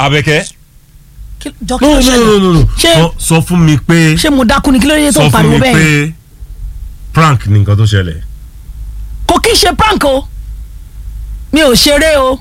Abẹ́kẹ́. Kí- jọ kí no ló no ṣẹlẹ̀ no no no ṣé Sọ- sọ fún mi pé ṣé mo dákú ni kí ló dé tó sọ ń fún pariwo mi bẹ́ẹ̀ pé prank ni nǹkan tó ṣẹlẹ̀. kò kí ń ṣe prank o mi ò ṣeré o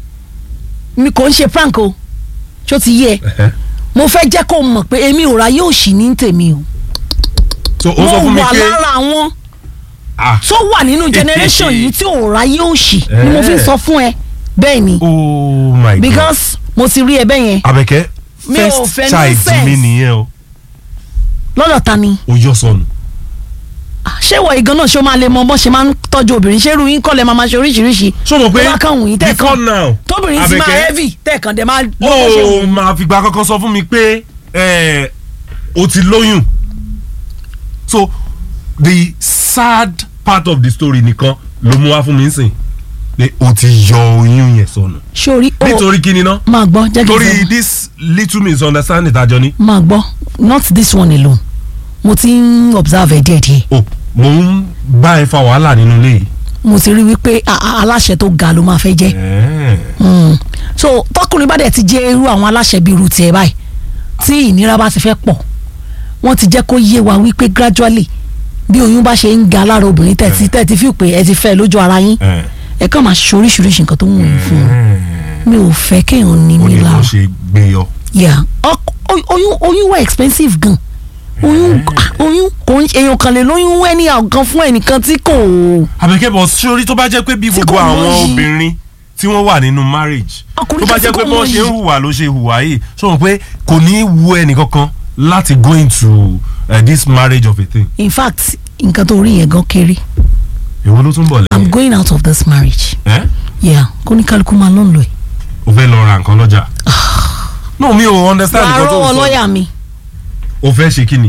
mi kò ń ṣe prank o ṣó ti yé ẹ mo fẹ́ jẹ́ kó mọ̀ pé èmi ò ra yóò ṣì ní tèmi o so ó sọ fún mo mi wà pé lára àwọn ah tó wà nínú generation yìí tí ò ra yóò ṣì ni mo fi ń Eh. sọ fún ẹ bẹ́ẹ̀ ni oh my god because mo ti rí ẹ bẹ́ẹ̀ yẹn Abẹ́kẹ́ Mi ò first fẹ́ child nonsense. mi nìyẹn o lọ́dọ̀ ta ni ó yọ sọnù. Ah, ṣé ìwọ ìgan náà ṣé o máa lè mọ bọ́ ṣe máa ń tọ́jú obìnrin ṣé irú yín kọ́ lẹ máa máa ṣe oríṣiríṣi so mo pé tó bá kàn wù yín before tẹ́ẹ̀kan now tóbìnrin ti máa Abẹ́kẹ́, heavy tẹ́ẹ̀kan dẹ̀ máa lọ́wọ́ ṣe wù ó máa fìgbà kankan sọ fún mi pé eh, o ti lóyún so the sad part of the story nìkan ló mú wá fún mi sìn pé o ti yọ oyún yẹn sọnù sórí o nítorí kíni ná máa gbọ́ jẹ́ kí n torí sọ this little misunderstanding tàjọ ní máa gbọ́ not this one alone mo ti ń observe ẹ̀ díẹ̀díẹ̀ o mò ń bá ẹ fa wàhálà nínú ilé yìí. mo ti rí wípé a- a- aláṣẹ tó ga ló máa fẹ́ jẹ́ Eh. Mm. so tọkùnrin bá dẹ̀ ti jẹ́ irú àwọn aláṣẹ bíi irú tiẹ̀ báyìí tí ìnira bá ti fẹ́ pọ̀ wọ́n ti jẹ́ kó yé wa wípé gradually bí oyún bá ṣe ń ga lára obìnrin tẹ̀tí tẹ̀tí fi pé ẹ ti fẹ́ lójú ara yín Eh. ẹ kàn máa ṣe oríṣiríṣi nǹkan tó ń wọ̀nyí fún un mi ò fẹ́ kéèyàn ní ó mi ní bó lára ṣe gbé yọ. yeah ọk- oy- oyún oyún wà expensive gan oyún ah, oyún kò ń èèyàn kan lè lóyún ẹni àgàn fún ẹnìkan tí kò àbẹ̀kẹ́ bọ̀ sórí tó bá jẹ́ pé bí Tí gbogbo kò àwọn mọyì. obìnrin tí wọ́n wà nínú marriage Ọkùnrin tó bá kan tí jẹ́ pé kò bọ́n ṣe ń mọyì. hùwà ló ṣe hùwà yìí sọ wọn pé kò ní í wu ẹnìkankan láti go into uh, this marriage of a thing. in fact nǹkan tó rí yẹn gan kéré èwo ló tún bọ̀ i'm lẹ́yìn. going out of this marriage ẹ́ yeah kó ní kálukú máa lọ́n lọ ẹ̀. o fẹ́ lọ ra nǹkan lọ́jà. no mi ò understand wàá nǹkan tó rọ́wọ́ ń sọ. lọ́ọ̀yà mi o fẹ́ ṣe kí ni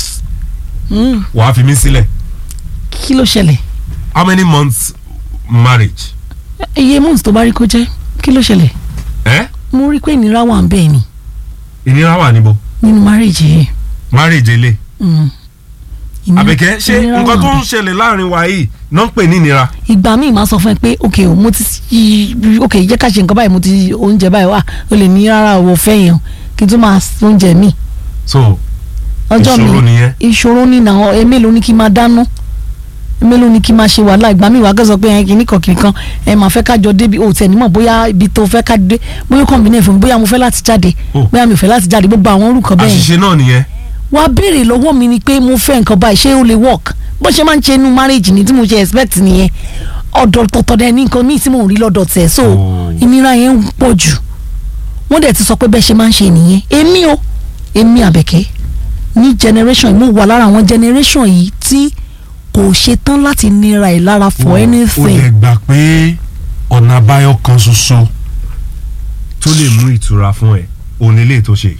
Mm, wàá fi mí sílẹ̀ kí ló ṣẹlẹ̀ how many months marriage. iye months tó bá rí kó jẹ́ kí ló ṣẹlẹ̀ ẹ́ mo rí pé ìnira wà ń bẹ́ẹ̀ ni ìnira wà níbo nínú marriage yìí. marriage ele. Mm. Ìnira- àbẹ̀kẹ́ ṣé ìnira nǹkan wà tó ń ń bẹ̀. ṣẹlẹ̀ láàrin wa yìí náà ń pè ní ìnira. ìgbà míì máa sọ fún ẹ pé ok o mo ti yí- ok jẹ́ ká ṣe nǹkan báyìí mo ti oúnjẹ báyìí wà o lè ní rárá o fẹ́ yẹn o kí n tún máa s- oúnjẹ míì so ọjọ́ mi Ìṣòro nìyẹn. ìṣòro ní náà ẹ mélòó ni kí n máa dáná ẹ mélòó ni kí n máa ṣe wàhálà ìgbà míì wà á kẹ́sọ̀ pé ẹ kìíní kan kìíní kan ẹ máa fẹ́ kájọ débi o tẹ̀ nímọ̀ bóyá ibi tó fẹ́ ká dé bóyá kàn mí náà fún mi bóyá mo fẹ́ láti jáde Oh. bóyá mi ò fẹ́ láti jáde gbogbo àwọn orúkọ bẹ́ẹ̀ àṣìṣe náà nìyẹn. wá béèrè lọ́wọ́ mi ni pé mo fẹ́ nǹkan báyìí ṣé ó lè work bó ṣe máa ń ṣe inú marriage ni tí mo ṣe expect nìyẹn ọ̀dọ̀ tọ̀tọ̀ dẹ ní nǹkan míì tí mò ń rí lọ́dọ̀ tẹ̀ so Oh. ìnira yẹn ń pọ̀ jù wọ́n dẹ̀ ti sọ pé bẹ́ẹ̀ ṣe máa ń ṣe nìyẹn èmi o èmi àbẹ̀kẹ́ ní generation yìí mo wà lára àwọn generation yìí tí kò ṣe tán láti nira ẹ̀ lára for o anything lè gbà pé ọ̀nà àbáyọ kan ṣoṣo tó lè mú ìtura fún ẹ òun lè tó ṣe.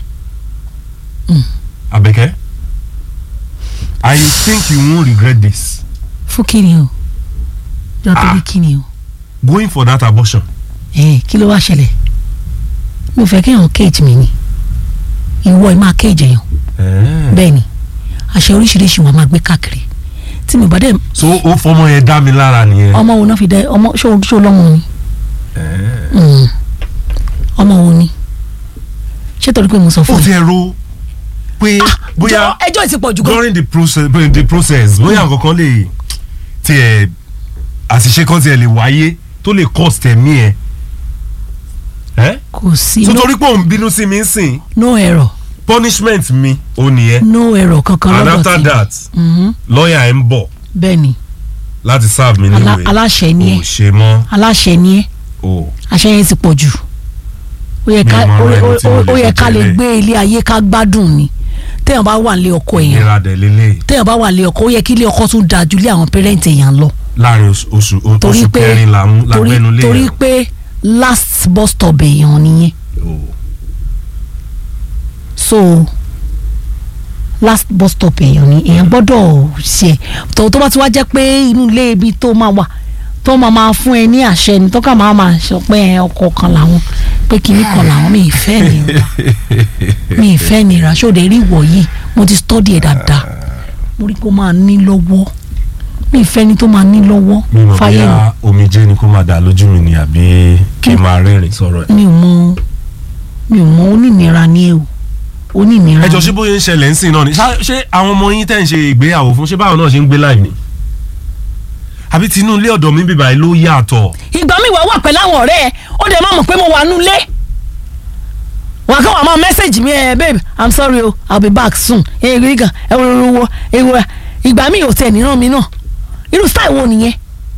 Àbẹ̀kẹ́ I think you won't regret this fún kíni o jọ Ah. torí kíni o going for that abortion. ẹ kí ló wá ṣẹlẹ̀ mi ò fẹ́ kéèyàn cage mi ni ìwọ ẹ máa cage èèyàn bẹ́ẹ̀ ni àṣẹ oríṣiríṣi wọn máa gbé káàkiri tí mi ò bá dẹ̀ so ó fọmọ yẹn dá mi lára nìyẹn. ọmọ wo náà fi dẹ ọmọ ṣó ṣó lọ́mọ ni Mm. ọmọ wo ni ṣé torí pé mo sọ ó fún ti ẹ. ẹ ro pé bóyá Jọ̀ọ́, ẹjọ́ ti pọ̀ jù gan. during the process the process bóyá nǹkan kan lè tiẹ̀ àṣìṣe kan tiẹ̀ lè wáyé tó lè cost ẹ̀mí ẹ̀ ẹ́ kò sí so no, torí pé òun bínú sí mi ń sìn no error punishment mi ò nìyẹn no error kankan and lọ́dọ̀ after tí that Mhm. lawyer ẹ̀ ń bọ̀ bẹ́ẹ̀ ni láti serve mi Alá- níwèé aláṣẹ ni ò ẹ ṣe mọ́ aláṣẹ ni ẹ o àṣẹ yẹn ti pọ̀ jù ó yẹ Mi ká ò mọ ó- ara ẹni ó- tí mo lè ó yẹ fi ká lè tẹ̀lé. gbé ilé ayé ká gbádùn ni téèyàn bá wà nílé ọkọ èèyàn ìnira dẹ̀ lélẹ̀ téèyàn bá wà nílé ọkọ ó yẹ kí ilé ọkọ tún dáa ju ilé àwọn pẹrẹǹtì èèyàn lọ láàrin oṣù oṣù torí oṣù pé kẹrin là ń torí lágbẹ́nu lé torí yẹn. pé last bus stop èèyàn nìyẹn O. so last bus stop èèyàn ni èèyàn gbọ́dọ̀ ṣe tó tó bá ti wá jẹ́ pé inú ilé ibi tó máa wà tó máa máa fún ẹ ní àṣẹ ni tó kà máa máa sọ pé ẹ ọkọ kan làwọn pé kinní kan làwọn mi ì fẹ́ nira mi ì fẹ́ nira ṣòde rí ìwọ yìí mo ti study ẹ̀ dáadáa mo rí pé ó máa ní lọ́wọ́ mi ì fẹ́ ni tó máa ní lọ́wọ́ mi mọ̀ fáyé mi bóyá omijé ni kó máa dà lójú mi ni àbí kí n máa rẹ́rìn sọ̀rọ̀ ẹ̀. mi ò mọ mi ò mọ onínira ní ewu onínira ẹjọ ni. ṣé bóyá ń ṣẹlẹ̀ ń sìn náà ni Ṣá- ṣé àwọn ọmọ yín tẹ̀ ń ṣe ìgbéyàwó fún ṣé báwọn náà ṣe ń gbé láì ní. àbí tinú ilé ọ̀dọ̀ mi bíbá yìí ló yàtọ̀. ìgbà mi wà wà pẹ̀lú àwọn ọ̀rẹ́ ẹ ó dẹ̀ máa mọ̀ pé mo wà nulẹ̀ wà kàn wà máa mẹ́sẹ̀gì mi ẹ babe i'm sorry o i'll be back soon ẹ rí gan ẹ wọ́n wọ́n wọ́n ìgbà mi ò tẹ̀ níran mi náà irú style wo nìyẹn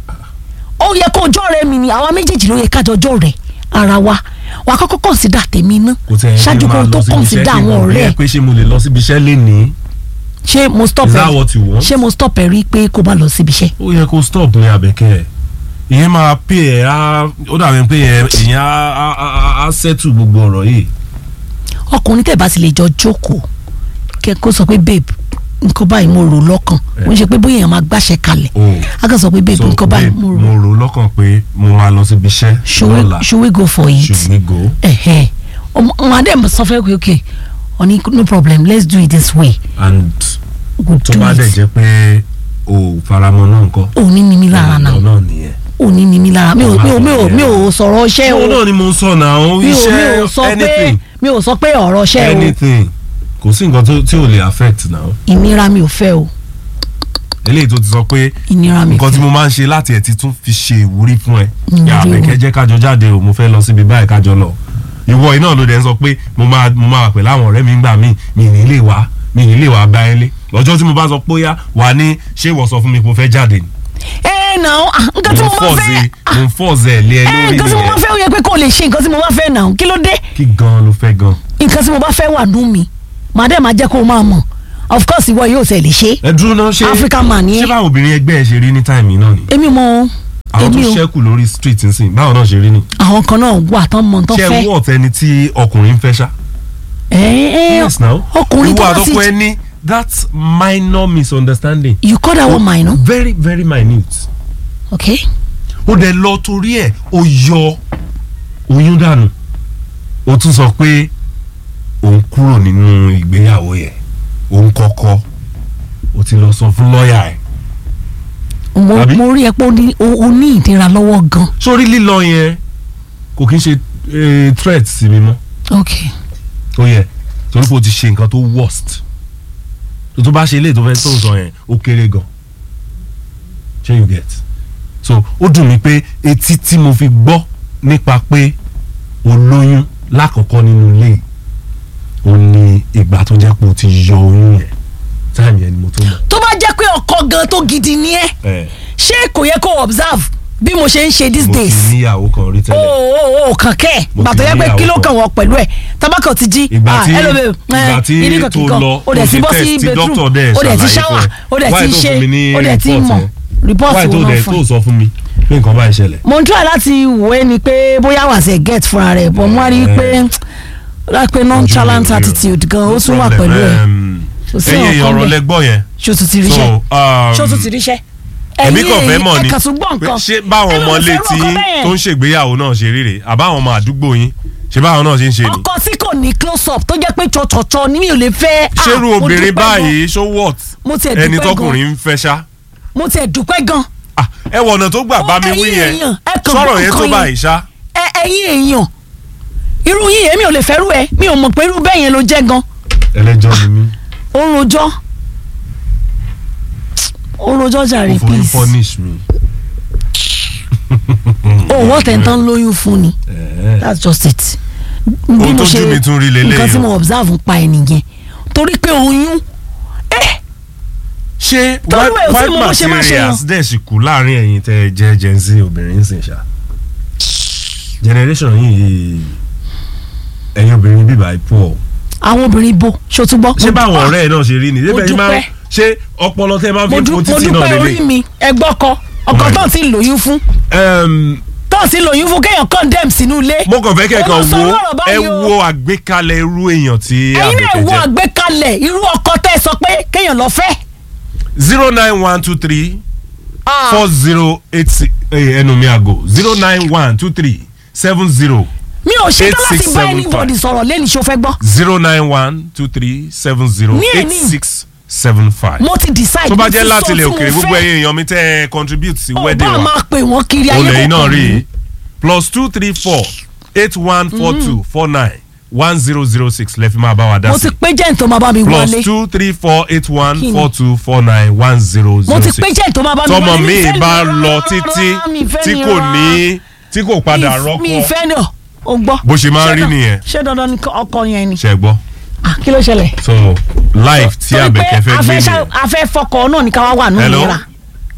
ó yẹ kó ọjọ́ rẹ mi ni àwa méjèèjì ló yẹ kájọ ọjọ́ rẹ ara wa wà á kọ́kọ́ consider tèmi ná kò tẹ̀ ẹ́ ṣáájú kó tó consider àwọn ọ̀rẹ́ ẹ pé ṣé mo lè lọ síbi iṣẹ́ lénìí. ṣé mo stop Is ẹ that what you want? ṣé mo stop ẹ rí pé kó má lọ síbi iṣẹ́ ó yẹ kó stop ní abẹ́kẹ́ ẹ̀ ìyẹn máa pè ẹ́ á ó dàbí pé ẹ̀ ìyẹn á á á á settle gbogbo ọ̀rọ̀ yìí. ọkùnrin tẹ̀ bá ti lè jọ jókòó kẹ kó sọ pé babe nǹkan báyìí mo rò lọ́kàn Eh. mo ń ṣe pé bóyá èèyàn máa gbàṣẹ kalẹ̀ Oh. a kàn sọ pé babe so nǹkan báyìí babe, mo rò mo rò lọ́kàn pé mo máa lọ síbi iṣẹ́ should we lọ́la should we go for it should we go. ẹ̀hẹ́ ọmọ ọmọ adé sọ fẹ́ pé okay ọ̀ní no problem let's do it this way and we tó do bá dẹ̀ it jẹ́ pé o faramọ́ náà nǹkan. òní ni mi lára náà ọ̀nà náà nìyẹn. òní ni mi lára mi ò mi ò mi ò mi ò sọ̀rọ̀ iṣẹ́ ṣé o o náà ni mo ń sọ náà o mi ò mi ò iṣẹ́ sọ pé anything mi ò sọ pé ọ̀rọ̀ iṣẹ́ o anything kò sí nǹkan tó- tí ò lè affect náà ìnira mi ò fẹ́ o eléyìí tó ti sọ pé ìnira mi nǹkan tí fẹ́ mo máa ń ṣe láti ẹ̀ ti tún fi ṣe ìwúrí fún ẹ Ìwúrí yà wo? àbẹ̀kẹ́ jẹ́ kájọ jáde o mo fẹ́ lọ síbi báyìí kájọ lọ ìwọ iná ló dẹ̀ ń sọ pé mo máa mo máa wà pẹ̀lú àwọn ọ̀rẹ́ mi ń gbà mí mi ní lè wá mi ní lè wá bá ẹ lé lọ́jọ́ tí mo bá sọ pé ó yá wà ní ṣé ìwọ sọ fún mi pé o fẹ́ jáde ni ẹ nà ó ah, nǹkan tí mo mo ń máa fọ́ọ̀zẹ̀ fẹ́ mo ń fọ́ọ̀zẹ̀ lé ẹ ẹ lórí nǹkan tí mo máa nìyẹn fẹ́ ó yẹ pé kó lè ṣe nǹkan tí mo bá fẹ́ nà ó kí ló dé kí gan ló fẹ́ gan. nǹkan tí mo bá fẹ́ wà nú mi màá dẹ̀ máa jẹ́ kó o máa mọ̀ of course ìwọ yóò tẹ̀ lè ṣe ẹ dúró náà ṣé African man ni ẹ. ṣé báwọn obìnrin ẹgbẹ́ ẹ ṣe rí ní táìmì náà ni èmi mọ àwọn tó èmi o ṣẹ́kù lórí street nsìn báwọn náà ṣe rí ni àwọn kan náà wà tán mọ tán ṣé ẹ fẹ́ wọ́ ọ̀tẹ́ ni tí ọkùnrin ń fẹ́ ṣá. ẹ ẹ yes now ọkùnrin tó ìwọ bá sì àtọkọ ẹ ní that minor misunderstanding you call that one minor very very minute okay ó dẹ̀ lọ torí ẹ̀ ó yọ oyún dànù ó tún sọ pé òun kúrò nínú ìgbéyàwó yẹn òun kọ́kọ́ ó ti lọ sọ fún lọ́ọ̀yà ẹ̀ mo Àbí? mo rí ẹ pé o ní- o o ní ìdíra lọ́wọ́ gan sórí lílọ yẹn kò kí n ṣe eh, threat sí mi mọ́ okay ó yẹ torí pé o ti ṣe nǹkan tó worst tó tó bá ṣe ilé tó fẹ́ tó ń sọ yẹn ó kéré gan ṣé you get so ó dùn mí pé etí tí mo fi gbọ́ nípa pé o lóyún lákọ̀ọ́kọ́ nínú ilé yìí, ó ní ìgbà tó jẹ́ pé o ti yọ oyún yẹn táìmì yẹn ni mo tó mọ̀. tó bá jẹ́ pé ọkọ gan tó gidi ni ẹ ẹ ṣé kò yẹ kó observe bí mo ṣe ń ṣe these mo ti days níyàwó kan rí o tẹ́lẹ̀ o o kàn kẹ́ ẹ̀ Mo gbà ti tó yẹ pé níyàwó kí ló kan. kàn wọ́n pẹ̀lú ẹ̀ tabakọ̀ ti jí ìgbà ah, tí hello babe, ìgbà eh, tí ìdí kan tó kíkan, lọ o dẹ̀ ti bọ́ sí tí bedroom dókítà dẹ̀ o dẹ̀ ti ṣàlàyé shower fún ẹ. o dẹ̀ Why ti tó ṣe fún mi ní o dẹ̀ ti report mọ̀ yẹn? report wáyé wo tó náà dẹ̀ fún tó ẹ. sọ fún mi pé nǹkan báyìí ṣẹlẹ̀. mo ń try láti wò ẹ́ ni pé bóyá wà sí get fúnra rẹ̀ bọ̀ mo wá rí i pé láti pé nonchalant Ojú mi ò rí o. attitude gan ó No tún wà problem. pẹ̀lú ẹ̀ Um, Kò sí ẹ̀yin ọ̀kan èèyàn ọ̀rọ̀ bẹ́ẹ̀. lẹ́gbọ́ yẹn ṣó tún ti so ríṣẹ́ um, ṣó tún ti ríṣẹ́ èmi kàn fẹ́ mọ̀ ni ẹ̀ka tún gbọ́ pé nǹkan ṣé báwọn Ẹ̀yin ọmọ ò ilé fẹ́ tí rú ọkọ bẹ́ẹ̀. tó ń ṣègbéyàwó náà ṣe ríre àbáwọn ọmọ àdúgbò yín ṣé báwọn náà ṣe ń ṣe ni. ọkọ tí kò ní close up tó jẹ́ pé tsọ̀tsọ̀tsọ̀ ni mi ò lè fẹ́ ah, ṣérú mo obìnrin dúpẹ́ gan. báyìí ṣó wọ́t mo tiẹ̀ dúpẹ́ ẹni gan. tọkùnrin ń fẹ́ ṣá. mo tiẹ̀ dúpẹ́ gan Ah, ẹ wọ ọ̀nà tó gbà bá mi Ẹ̀yin wí yẹn èèyàn, ẹ kàn sọ̀rọ̀ gbọ́ yẹn tó nǹkan báyìí ṣá. ẹ ẹ̀yin èèyàn irú yín èmi ò lè fẹ́rù ẹ mi ò mọ̀ pé irú bẹ́ẹ̀ yẹn ló jẹ́ gan ẹlẹ́jọ́ ni mí ó ń rojọ́ ó ń rojọ́ jàre kò forí please punish mi. òwò tẹ̀ntàn lóyún fún ni Eh, that's just it bí Ohun mo tójú ṣe mi tún rí leléyìí nǹkan tí o. mo observe ń pa ẹ nìyẹn torí pé oyún ẹ ṣé Torí white ẹ̀ ò sí white mo bó ṣe máa ṣe yàn. materials dẹ̀ sì kú láàrin ẹ̀yin tẹ́ ẹ jẹ́ gen z obìnrin sìn ṣá generation yìí ẹ̀yin obìnrin bíbá ipò ọ̀ àwọn obìnrin bo ṣòtúbọ ṣé báwọn ọ̀rẹ́ ẹ̀ náà ṣe rí ni mo ṣé bẹ́ẹ̀ ṣe máa dúpẹ́. ṣé ọpọlọ tẹ́ máa mo fi dú- fo mo títì náà dúpẹ́ orí lélẹ̀ mi ẹgbọ́kọ ọkọ Right. tó ti lóyún fún Em, tó ti lóyún fún kéèyàn condemn sínú ilé mo kàn fẹ́ kẹ́kọ̀ọ́ Ó lọ sọ wo lọ́rọ̀ ẹ báyìí o. wo àgbékalẹ̀ irú èèyàn tí ẹ̀yin náà àbẹ̀kẹ́ wo jẹ́ àgbékalẹ̀ irú ọkọ tẹ́ ẹ sọ pé kéèyàn lọ fẹ́ zero nine one two three Ah, four zero eight six ẹnu mi àgò zero nine one two three seven zero mi ò ṣe tán láti bá 8675. anybody sọ̀rọ̀ lẹ́nu ṣó fẹ́ gbọ́ zero nine one two three seven zero Ní eight èní. six seven five. mo ti decide tó bá mo ti jẹ́ sọ láti ilẹ̀ tí mo òkèrè gbogbo fẹ́. ẹ̀yin èèyàn mi tẹ́ ẹ contribute sí Ó wedding bá wa máa pè wọ́n kiri ayé olè yìí náà kọ̀ọ̀kan rí ni. i plus two three four eight one four two four nine one zero zero six lẹ́fí máa bá wa dá mo sí ti pé jẹ́ tó máa bá mi plus wálé two three four eight one Kí ni? four two four nine one zero mo zero ti six pé jẹ́ tó máa bá mi wálé tọmọ mi mi fẹ́ bá nira, lọ títí mi fẹ́ tí kò nira. ní tí kò padà Mi- mi rọ́pò ìfẹ́ ni ọ̀ o gbọ́. Bó ṣe máa ń Ṣé rí dan- nìyẹn. ṣé dandan ni ọkọ yẹn ni ṣe gbọ́ Ah, kí ló ṣẹlẹ̀. so life tí Torí pé Àbẹ̀kẹ́ fẹ́ a gbé fẹ́ ṣá- nìyẹn. a fẹ́ fọkọ náà ní ká wá wà nù Hello? nira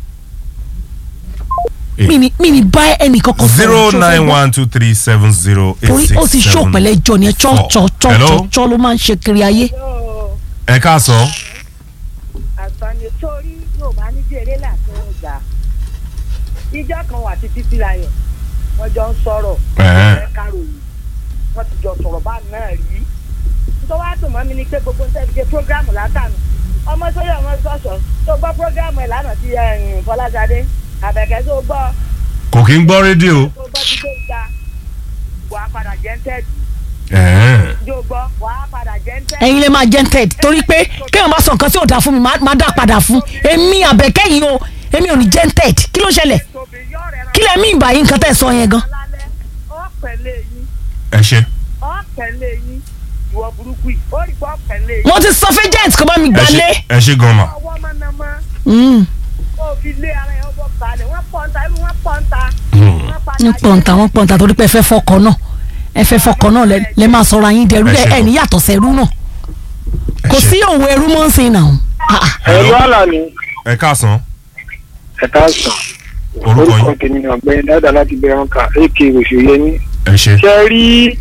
Eh. mi ni mi ni bá ẹnì kankan sọ̀rọ̀, zero ṣó fẹ́ nine gbọ́? one two three seven zero eight torí six ó ti ṣó seven pẹ̀lẹ́ jọ ni ẹ four. chọ́ Hello? chọ́ chọ́ ló máa ń ṣe kiri ayé. ẹ káàsán àtọ́ni sórí yóò bá ní jèrè láti ọjà ìjọ kan wà títí sí láyọ̀ wọ́n jọ ń sọ̀rọ̀ Ẹ̀hẹ́n. ẹ̀ káròyìn wọ́n ti jọ sọ̀rọ̀ bá náà rí tó wá dùn mọ́ mi ni pé gbogbo ń tẹ́lifíṣẹ́ prógráàmù látànù ọmọ sórí ọmọ sọ̀sọ̀ tó gbọ́ prógráàmù ẹ̀ lánàá ti ẹ̀yìn Fọláṣadé Àbẹ̀kẹ́ tó gbọ́ kò kí ń gbọ́ rédíò tó gbọ́ ti tó ga wàá padà jẹ́ ń tẹ́ẹ̀dì Ẹ̀hẹ́n. yóò gbọ́ wàá padà jẹ́ ń tẹ́ẹ̀dì. ẹ̀yin lè máa jẹ́ ted torí pé kéèyàn bá sọ nǹkan tí ò dáa fún mi máa dá padà fún èmi àbẹ̀kẹ́ yìí o èmi ò ní jẹ́ ted kí ló ṣẹlẹ̀ kí lẹ mí ìgbà yìí nǹkan tẹ̀ sọ yẹn gan. ọ̀pẹ̀lẹ̀ yín ẹ ṣe ọ̀pẹ̀lẹ̀ yín ìwọ burúkú yìí ó rí pé ọ̀pẹ̀lẹ̀ yín. mo ti sọ fún agent kó bá mi ẹ gbà ṣe lé. ẹ ṣe gan ma ọwọ́ mọ̀nàmọ́ Mm, ó fi lé ara ẹ̀ ọwọ́ balẹ̀ wọ́n pọ́ńta irú wọ́n pọ́ńta. Hmm. wọ́n padà ń pọ̀ǹta wọ́n pọ̀ǹta torí pé ẹ fẹ́ fọkọ náà ẹ fẹ́ fọkọ náà lẹ- lẹ máa sọ̀rọ̀ ayín dẹrú Ẹ ẹ ṣe ẹ ní yàtọ̀ sẹ́rú náà ẹ kò ṣe. sí òun ẹrú mọ́ ń sin náà. Ah, ah. ẹ̀rọ àlàní ẹ káàsán ẹ̀ka sàn orúkọ orúkọ yín tèmi ni ọ̀gbẹ́ni dáadáa láti bẹ̀rẹ̀ ọkà ak òṣèyẹmí ẹ ṣe ṣe rí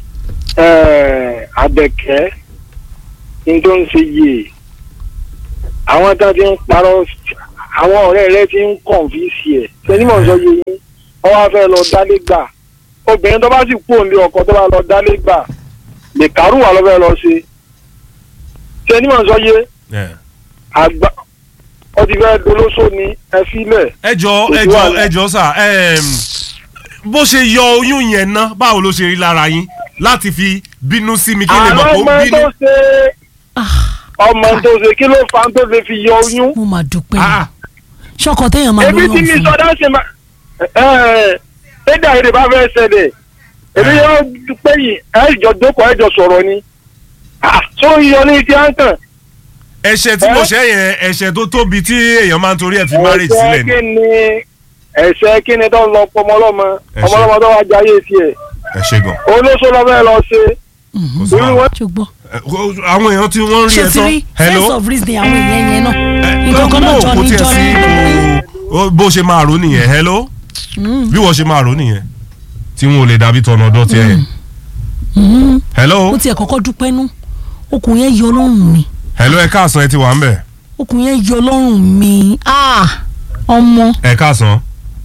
àbẹ̀kẹ́ ní tó ń ṣe yìí àwọn tá a ti ń parọ́ àwọn ọ̀rẹ́ rẹ ti ń kọ̀ǹfìsì ẹ̀ ṣẹ́ni mọ̀ ń sọ yìí yín wọ́n wá fẹ́ lọ dálé gbà obìnrin tó bá sì kú òǹlé ọkọ tó bá lọ dálé gbà lè kárùwà lọ́ fẹ́ lọ ṣe ṣẹ́ni mọ̀ ń sọ yìí ẹ àgbà ó ti fẹ́ dolóṣó ni ẹ sílẹ̀ ẹ jọ Kò ẹ sí jọ wàhálà. ẹ jọ sà ẹm, bó ṣe yọ oyún yẹn ná báwo ló ṣe rí lára yín láti fi bínú sí mi kí lè mọ̀ àwọn pé ó ọmọ ń bínú. tó ṣe ọmọ tó ṣe kí ló fa tó lè fi yọ oyún. mo máa dúpẹ́ Ah, ṣọkọ téèyàn máa ebi lóyún tí mi fún sọdá ṣe máa ẹ̀ẹ́dà èdè bá fẹ́ ṣẹlẹ̀ èmi yóò pé yìí ẹ̀ jọ jókòó ẹ̀ jọ sọ̀rọ̀ ni Ah, tó yọ ní ti à ń tàn. ẹ̀ṣẹ̀ tí mo Ẹ? ṣẹ̀ yẹn ẹ̀ṣẹ̀ tó tóbi tí èèyàn máa ń torí ẹ̀ fi marriage sílẹ̀ ẹ̀ṣẹ̀ ni kí ni ẹ̀ṣẹ̀ kí ni tó lọ pọ̀ ọmọlọ́mọ Ẹ̀ṣẹ̀. ọmọlọ́mọ tó wá jayé tiẹ̀ ẹ ṣe gan. olóṣó lọ fẹ́ lọ ṣe Kò sí torí wàhálà. wọn ṣùgbọ́n Ẹ, kò- àwọn èèyàn tí wọ́n ń rí ṣe ẹ ti tán rí sense of reason àwọn èèyàn yẹn náà Ẹ, nǹkan kan náà no, jọ kò ní tiẹ̀ jọ sí ní. kò- bó ṣe máa rò nìyẹn hello Mm, bí wọ́n ṣe máa rò nìyẹn tí wọn ò lè dàbí tọ̀nà ọ̀dọ́ tiẹ̀ yẹn mm. hello ó tiẹ̀ kọ́kọ́ dúpẹ́ nú okùn yẹn yọ lọ́rùn mi hello ẹ káàsán ẹ ti wà ń bẹ̀ okùn yẹn yọ lọ́rùn mi Ah, ọmọ ẹ káàsán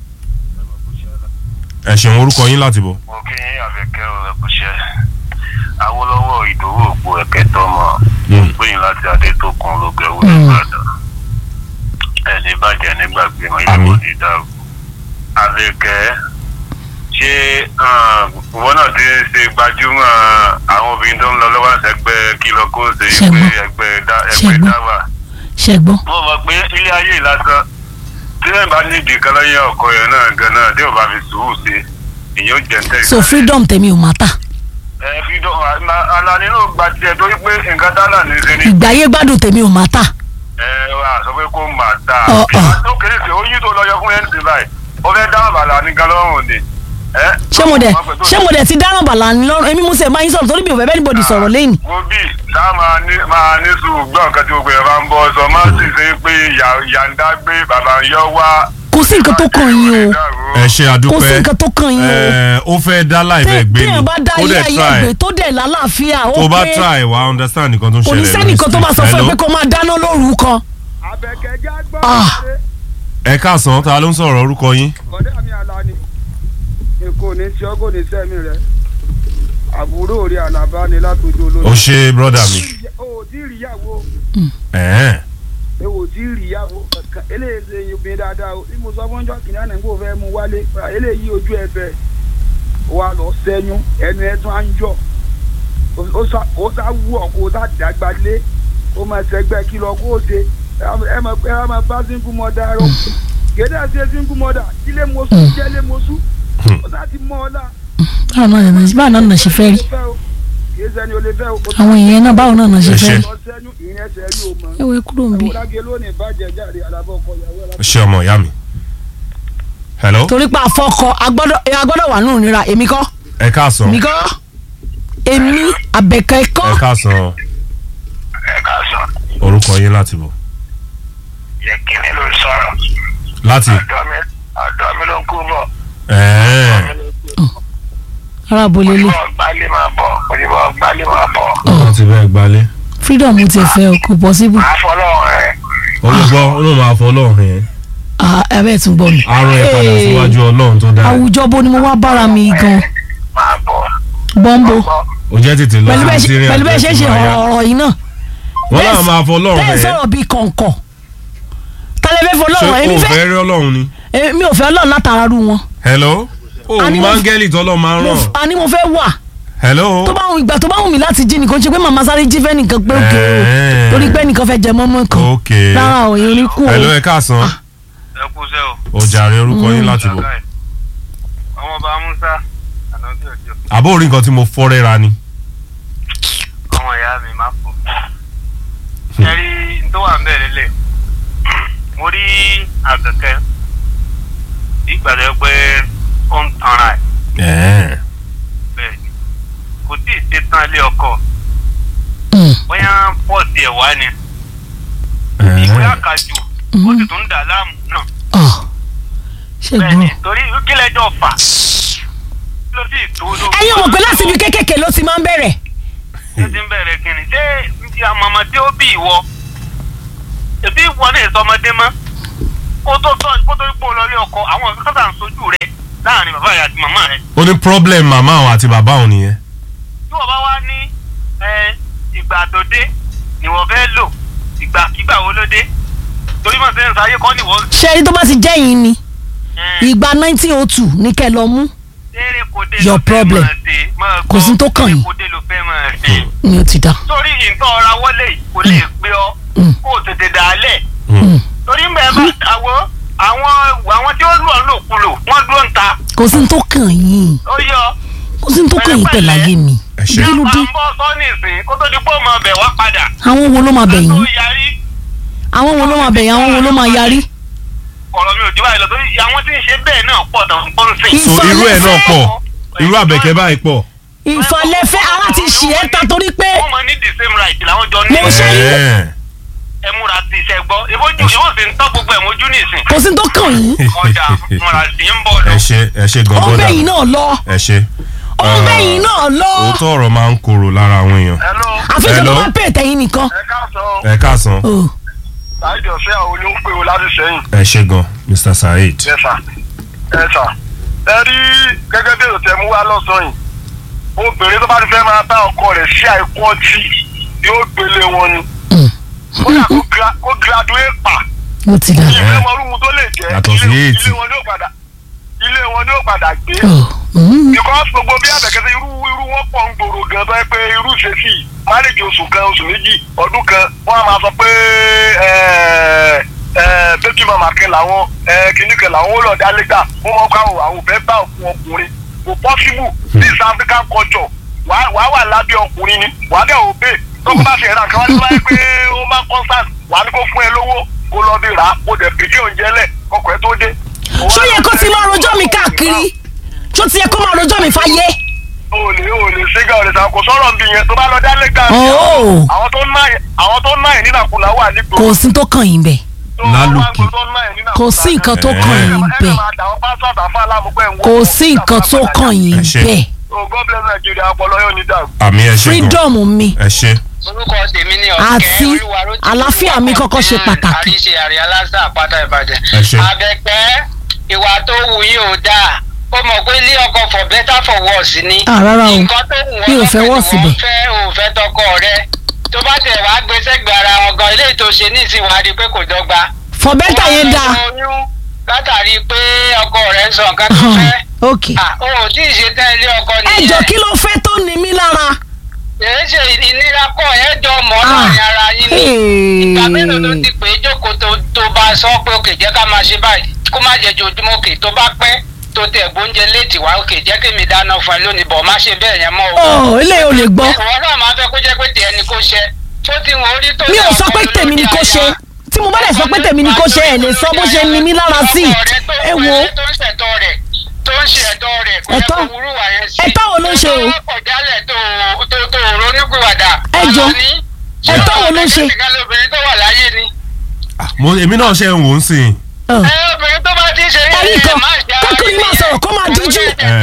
ẹ ṣeun orúkọ yín láti bọ̀. mo kí yín àfẹ́kẹ́ ò ẹ̀kúṣẹ́ awolowo ìdòwò òpó ẹ̀kẹ́ tọmọ Mm. gbẹ̀yìn láti adétòkun ológẹ̀wò Mm. nìbàdàn ẹni bàjẹ́ nígbàgbé wọn Àmín. yóò ní dàrú. àfẹ́kẹ́ ṣé um, ìwọ náà ti ń ṣe gbajúmọ̀ àwọn obìnrin tó ń lọ lọ́wọ́ àṣẹgbẹ́ kìlọ̀ kó ṣe Ṣẹ́gun. ẹgbẹ́ ẹgbẹ́ dá- ẹgbẹ́ Ṣẹ́gun. dáwà ṣẹgbọ́n mo mọ̀ pé ilé ayé ìlàsán tí ẹ̀ bá nídìí kan lọ́yẹ̀ ọkọ yẹn náà gan-an tí ò bá fi sùúrù sí ìyẹn ó jẹ́ ń tẹ̀ so freedom tèmi ò máa tà ẹ fi dọ ala nínú gba tiẹ̀ torí pé nǹkan dálà ní ṣe ni ìgbáyé gbádùn tèmi ò máa tà ẹ wà sọ pé kó mà dá Ọ̀, ọ̀. tó kéré sí oyún tó lọ yọ fún yẹn ti báyìí ó fẹ́ dá àbàlà ní galọ́rùn ni. ẹ, ṣé mo dẹ̀ wọ́n pẹ̀ tó- ṣé mo dẹ̀ ti dáràn bàlá ní lọ́rùn èmi mo sì máa ń sọ̀rọ̀ torí mi ò fẹ́ bẹ́ẹ̀ níbodì sọ̀rọ̀ lẹ́yìn wo bí tá máa ní máa ní sùúrù gbọ́ nǹkan tí gbogbo yẹn bá ń bọ́ sọ má sì ṣe pé ìyá ìyá ń dá gbé bàbá ń yọ wá. kò sí nǹkan tó kàn yín o ẹ ṣe kò sí àdúpẹ́ nǹkan tó kàn yín o ẹ ó fẹ́ dá láìpẹ́ gbé ni téèyàn bá dá ó ilé dẹ̀ ayé try ẹgbẹ́ tó dẹ̀ lálàáfíà ó tó bá pé try wà á understand nǹkan tó ń kò ní ṣẹlẹ̀ sẹ́nìkan tó máa sọ fún ẹ pé kó máa dáná lóru kan àbẹ̀kẹ́já gbọ́ Ah. ẹ káàsán ta ló ń sọ̀rọ̀ orúkọ yín kọ́dẹ́ àmì àlá ni èkó ní tí ọgọ́ ní sẹ́mi rẹ̀ àbúrò rí àlàbá ni látọjú ó olóyún. ṣe brọ́dà mi o ò tí ì ríyàwó ẹ̀ẹ́n ẹ ò tí ì ríyàwó kankan eléyìí ṣe obìnrin dáadáa o bí mo sọ fún ọjọ́ kìnìún àná kó o fẹ́ mú wálé eléyìí ojú ẹ bẹ̀ wà lọ sẹ́yún ẹnu ẹ tún á ń yọ ó sá- ó sá wú ọ kó o sá dàgbà lé ó máa ṣẹgbẹ́ kí lọ kó o ṣe ẹ máa ẹ máa bá sínkù mọ́dà rọ gèdè àti sínkù mọ́dà ilé mọ́sú jẹ́ ilé mọ́sú ó sá ti mọ́ ọ náà báwo náà nà- báwo náà nà ṣe fẹ́ rí kì sẹ́ni o lè fẹ́ o. àwọn èèyàn náà báwo náà náà ṣe Ẹ fẹ́ ṣe. lọ sẹ́nu ìyẹn ẹsẹ̀ rí o mọ̀. ẹ wo kúrò ń bí. ọ̀làgé lónìí bàjẹ́ jáde alábọ̀ ọkọ ìyàwó ẹ̀ ṣé ọmọ ìyá mi. hello torí pé àfọkọ agbọ́dọ̀ ẹ agbọ́dọ̀ wà nínú ìnira èmi kọ́ ẹ káàsán èmi kọ́ èmi àbẹ̀kẹ́ kọ́ ẹ káàsán ẹ ká sọ orúkọ yín láti bọ̀ yẹ kí ni ló ń sọ̀rọ̀ láti ọ̀dọ́ mi ọ̀dọ́ mi ló ń kú bọ̀ ẹ̀ẹ́ ara bolele oníbọ̀ gbálẹ̀ máa bọ̀ oníbọ̀ gbálẹ̀ máa bọ̀ wọ́n ti bẹ́ẹ̀ gbalẹ̀ freedom ti fẹ́ o kò possible máa fọlọ́ rẹ̀ olùgbọ́ olóòmù àfọ ọlọ́run yẹn Ah, ẹ bẹ́ẹ̀ tún gbọ́ mi. arún ẹ̀ padà Hey, síwájú ọlọ́run tó dáa àwùjọ bo ni mo wá bára mi gan máa bọ̀ bọ́ńbò bọ̀ ó jẹ́ tètè lọ pẹ̀lú bẹ́ẹ̀ sí ṣe Syria pẹ̀lú bẹ́ẹ̀ ṣe ṣe ọ̀rọ̀ yìí náà wọ́n náà máa fọ ọlọ́run bẹ́ẹ̀ yẹn sọ̀rọ̀ bíi kọ̀ǹkọ̀ tálẹ́fẹ́ fọ ṣé ọlọ́run èmi o fẹ́ fẹ́ rí ọlọ́run ni. èmi ò fẹ́ ọlọ́run látara rú wọn hello o A ní mo- mángẹ́lì tọ́lọ́ máa ń Mo ràn f- àní mo fẹ́ wà hello tó bá wù ìgbà tó bá wù mí láti jí nìkan ṣe pé màmá sáré jí fẹ́ nìkan pé òkè o Ẹ̀ẹ́. torí pé nìkan fẹ́ jẹ mọ́mọ́ kan ok rárá o èyí oníkù o hello ẹ káàsán ẹ kú sẹ́ o. o jàre orúkọ yín láti bọ̀ ọmọ bá musa ànábì òjò àbó orí nǹkan tí mo fọ́ rẹ́ra ni ọmọ ìyá mi máa fò. ẹ rí n tó wà ń bẹ̀rẹ̀ lẹ̀ mo rí àgẹ̀kẹ́ ìgbà tó yẹ pé ó ń tanra ẹ̀ ẹ̀ẹ́ bẹ́ẹ̀ ni kò tí ì ṣe tán ilé ọkọ Mm. bóyá pọ́ọ̀sì ẹ̀ wá ni ìwé ẹ̀ẹ́ àkàjù ó sì tún ń dà láàmú náà Ọ̀, ṣé bẹ́ẹ̀ ni gbọ́. torí kí lẹ́jọ́ fà kí ló sì tó ló. ẹ̀yin ò mọ̀ pé láti ibi kékèké ló ti máa ń bẹ̀rẹ̀ ṣé ti ń bẹ̀rẹ̀ kí ni ṣé ti àmọ̀mọ́ tí ó bí ìwọ èbí ìwọ náà sọ ọmọdé mọ́ kó tó tọ́ kó tó gbó lọ rí ọkọ àwọn kọ́sà ń sojú rẹ láàrin bàbá rẹ àti màmá rẹ ó ní problem màmá òun àti bàbá òun nìyẹn tí wọ́n bá wá ní ẹ, ìgbà tó dé ni wọ́n fẹ́ lò ìgbàkigbà wo ló dé torí mọ̀ sẹ́yìn sáyé kọ́ ni wọ́n ṣé ẹni tó bá ti jẹ́ yín ni ẹ, ìgbà 1902 ní kẹ́ lọ mú eré kò dé Your ló fẹ́ problem. máa ṣe, máa Kò sí gbọ́, tó kàn eré yín. kò dé ló fẹ́ máa ṣe. ni ó ti dá. torí nǹkan ọ̀ra wọlé yìí kò lè gbé ọ Mm. kó o tètè dà á lẹ̀ Hmm. torí mbẹ bá àwọn àwọn àwọn tí ó lù ọ́ lòkulò wọ́n dúró ń ta kò sí ní tó kàn yín ó yọ kò sí ní tó kàn yín pẹ̀lú ayé mi ẹ ṣe kí ló dé ń bọ́ sọ́ọ̀nì ìsìn kó tó di pé ó máa bẹ̀ wá padà àwọn wo ló máa bẹ̀ tó yín yarí àwọn wo ló máa bẹ̀ yín àwọn wo ló máa yarí. ọ̀rọ̀ mi ò jù báyìí lọ torí àwọn tí ń ṣe bẹ́ẹ̀ náà pọ̀ tán ń pọ́n sìn. so irú ẹ̀ náà pọ̀ irú àbẹ̀kẹ́ báyìí pọ̀ ìfọ̀lẹ́fẹ́ ara ti ṣì ẹ́ ta torí pé wọ́n máa ní the same right làwọn jọ ní Mo ṣe yí. ẹ̀ẹ́ ẹ múra sí iṣẹ́ gbọ́ ìbójú ìbò sì ń tọ́ gbogbo ẹ̀ mójú nìsín kò sí ní tó kàn yín ọjà múra sí ń bọ̀ lọ. ẹ ṣe ẹ ṣe gan ó ń brother bẹ̀ yín náà lọ ẹ ṣe ó ń bẹ̀ yín náà lọ òótọ́ ọ̀rọ̀ máa ń korò lára àwọn èèyàn hello àfi tó Hello? bá pè tẹ̀yìn nìkan. ẹ káàsán ẹ káàsán Oh, láìdí ọ̀sẹ̀ àwọn olóhùn pé o láti sẹ́yìn. ẹ ṣe gan Mr. Saheed Yes sir. Yes sir. ẹ rí gẹ́gẹ́ bí èrò tẹ mú wá lọ́sàn-án yìí obìnrin tó bá ti fẹ́ máa bá ọkọ rẹ̀ sí àìkú ọtí yóò gbélé wọn ni. Mm. ó yà kó gra- kó graduate pa ó ti dá. ilé wọn rúmu tó lè jẹ́ Yàtọ̀ sí ilé- eight. ilé wọn ni ó padà ilé wọn ni ó padà gbé. Oh, mm. because gbogbo bí àbẹ̀kẹ́sẹ̀ irú irú wọn pọ̀ ń gbòòrò gan tó yẹ pé irú ìṣesí máréjì oṣù kan oṣù méjì ọdún kan wọ́n á máa sọ pé bẹ́tù màmá kan làwọn kìnnì kan làwọn ó lọ dá lẹ́gbà wọ́n mọ̀ kó àwọn àwọn òfẹ́ bá òkú ọkùnrin kò possible this African culture wàá wàá wà lábẹ́ ọkùnrin ni wàá dẹ̀ òbí tó kó bá ṣe ẹ̀rọ àkàwá ní wáyé pé ó máa constant wàá ní kó fún ẹ lówó kó lọ bí rà á kó dẹ̀ pèsè oúnjẹ lẹ̀ kọkọ̀ ẹ tó dé. ṣó yẹ kó ti máa rojọ́ mi káàkiri ṣó ti yẹ kó máa rojọ́ mi fáyé. o lè o lè ṣe gan ọ̀rẹ́sà kò sọ̀rọ̀ bí yẹn tó bá lọ dálé gan. Oh. àwọn tó ń náà yẹn àwọn tó ń náà yẹn nínàkúnà wà nígbò. kò sí tó kàn yín bẹ̀ Lálùkì. kò sí nǹkan tó kàn yín bẹ̀ bẹ̀. kò sí nǹkan tó kàn yín Ẹ ṣé. bẹ̀ o god bless nigeria ọpọlọ yóò ní dàrú. àmì ẹ ṣe gan freedom mi ẹ ṣe orúkọ tèmi ni Àti ọ̀kẹ́ olúwarótìmí àlàáfíà mi kọ́kọ́ ṣe pàtàkì. àríṣe àrí aláṣà àpáta ìbàdàn. Ẹ ṣé. àbẹ̀pẹ́ ìwà tó wù yín ò dáa ó mọ̀ pé ilé ọkọ for better for worse ni. Ah, rárá o. nǹkan tó wù Mi ò wọ́n fẹ́ lọ́kàn worse ni bẹ̀. wọ́n fẹ́ ò fẹ́ tọkọ rẹ tó bá tẹ̀ wá gbé sẹ́gbẹ̀ẹ́ ara wọn gan ilé ìtòsí ní ìsìn wàá di pé kò dọ́gba. for better yẹn dáa. Wọ́n lọ oyún látàrí pé ọkọ rẹ̀ ń sọ nǹkan tó fẹ́. ok Ah, o ò tí ì ṣe tán ilé ọkọ ẹ nìyẹn jọ kí ló fẹ́ tó ní mí lára. èyí ṣe ìnira kọ ẹ jọ mọ Ah. láàrin ara yín ni ìgbà mélòó ló Hey. ti pè é jókòó tó tó bá sọ pé òkè jẹ́ ká máa ṣe báyìí kó má jẹ́ jojúmọ́ òkè tó bá pẹ́ tó tẹ̀ gbóúnjẹ léètì wá òkè jẹ́ kí mi dáná fún ẹ lónìí bọ̀ má ṣe bẹ́ẹ̀ yẹn mọ́ o. ọ eléyìí ò lè gbọ́ ìwọ náà máa fẹ́ kó jẹ́ pé tiẹ̀ ni kó ṣe tó ti wọ́n orí tó mi ò yẹ sọ pé ọpọlọ tèmi ni lórí kó ṣe aya. tí mo bá lè sọ pé tèmi ni kó ṣe ẹ lè sọ bó ṣe ní mí lára sí Ọkọ rẹ tó ẹ ń wo pè é tó ń ṣẹ̀tọ́ rẹ̀ tó ń ṣe ẹ̀tọ́ rẹ̀ kò yẹ Ẹ̀tọ́? kó wúrú wà yẹn sí. Ẹ̀tọ́ wo ló ń ṣe o? Ẹ̀tọ́ ọ̀jálẹ̀ tó tó tó ronúpìwàdà. Ẹ jọ̀ọ́, ẹ̀tọ́ wo ló ń ṣe? ṣé obìnrin tó wà láyé ni. Ah, mo èmi náà ṣe ń wò ó sìn Ọ. ẹ obìnrin tó bá ti ń ṣe yẹn Ẹ̀rí kan, má ṣe ara kọ́kùnrin máa sọ̀rọ̀ kó máa díjú.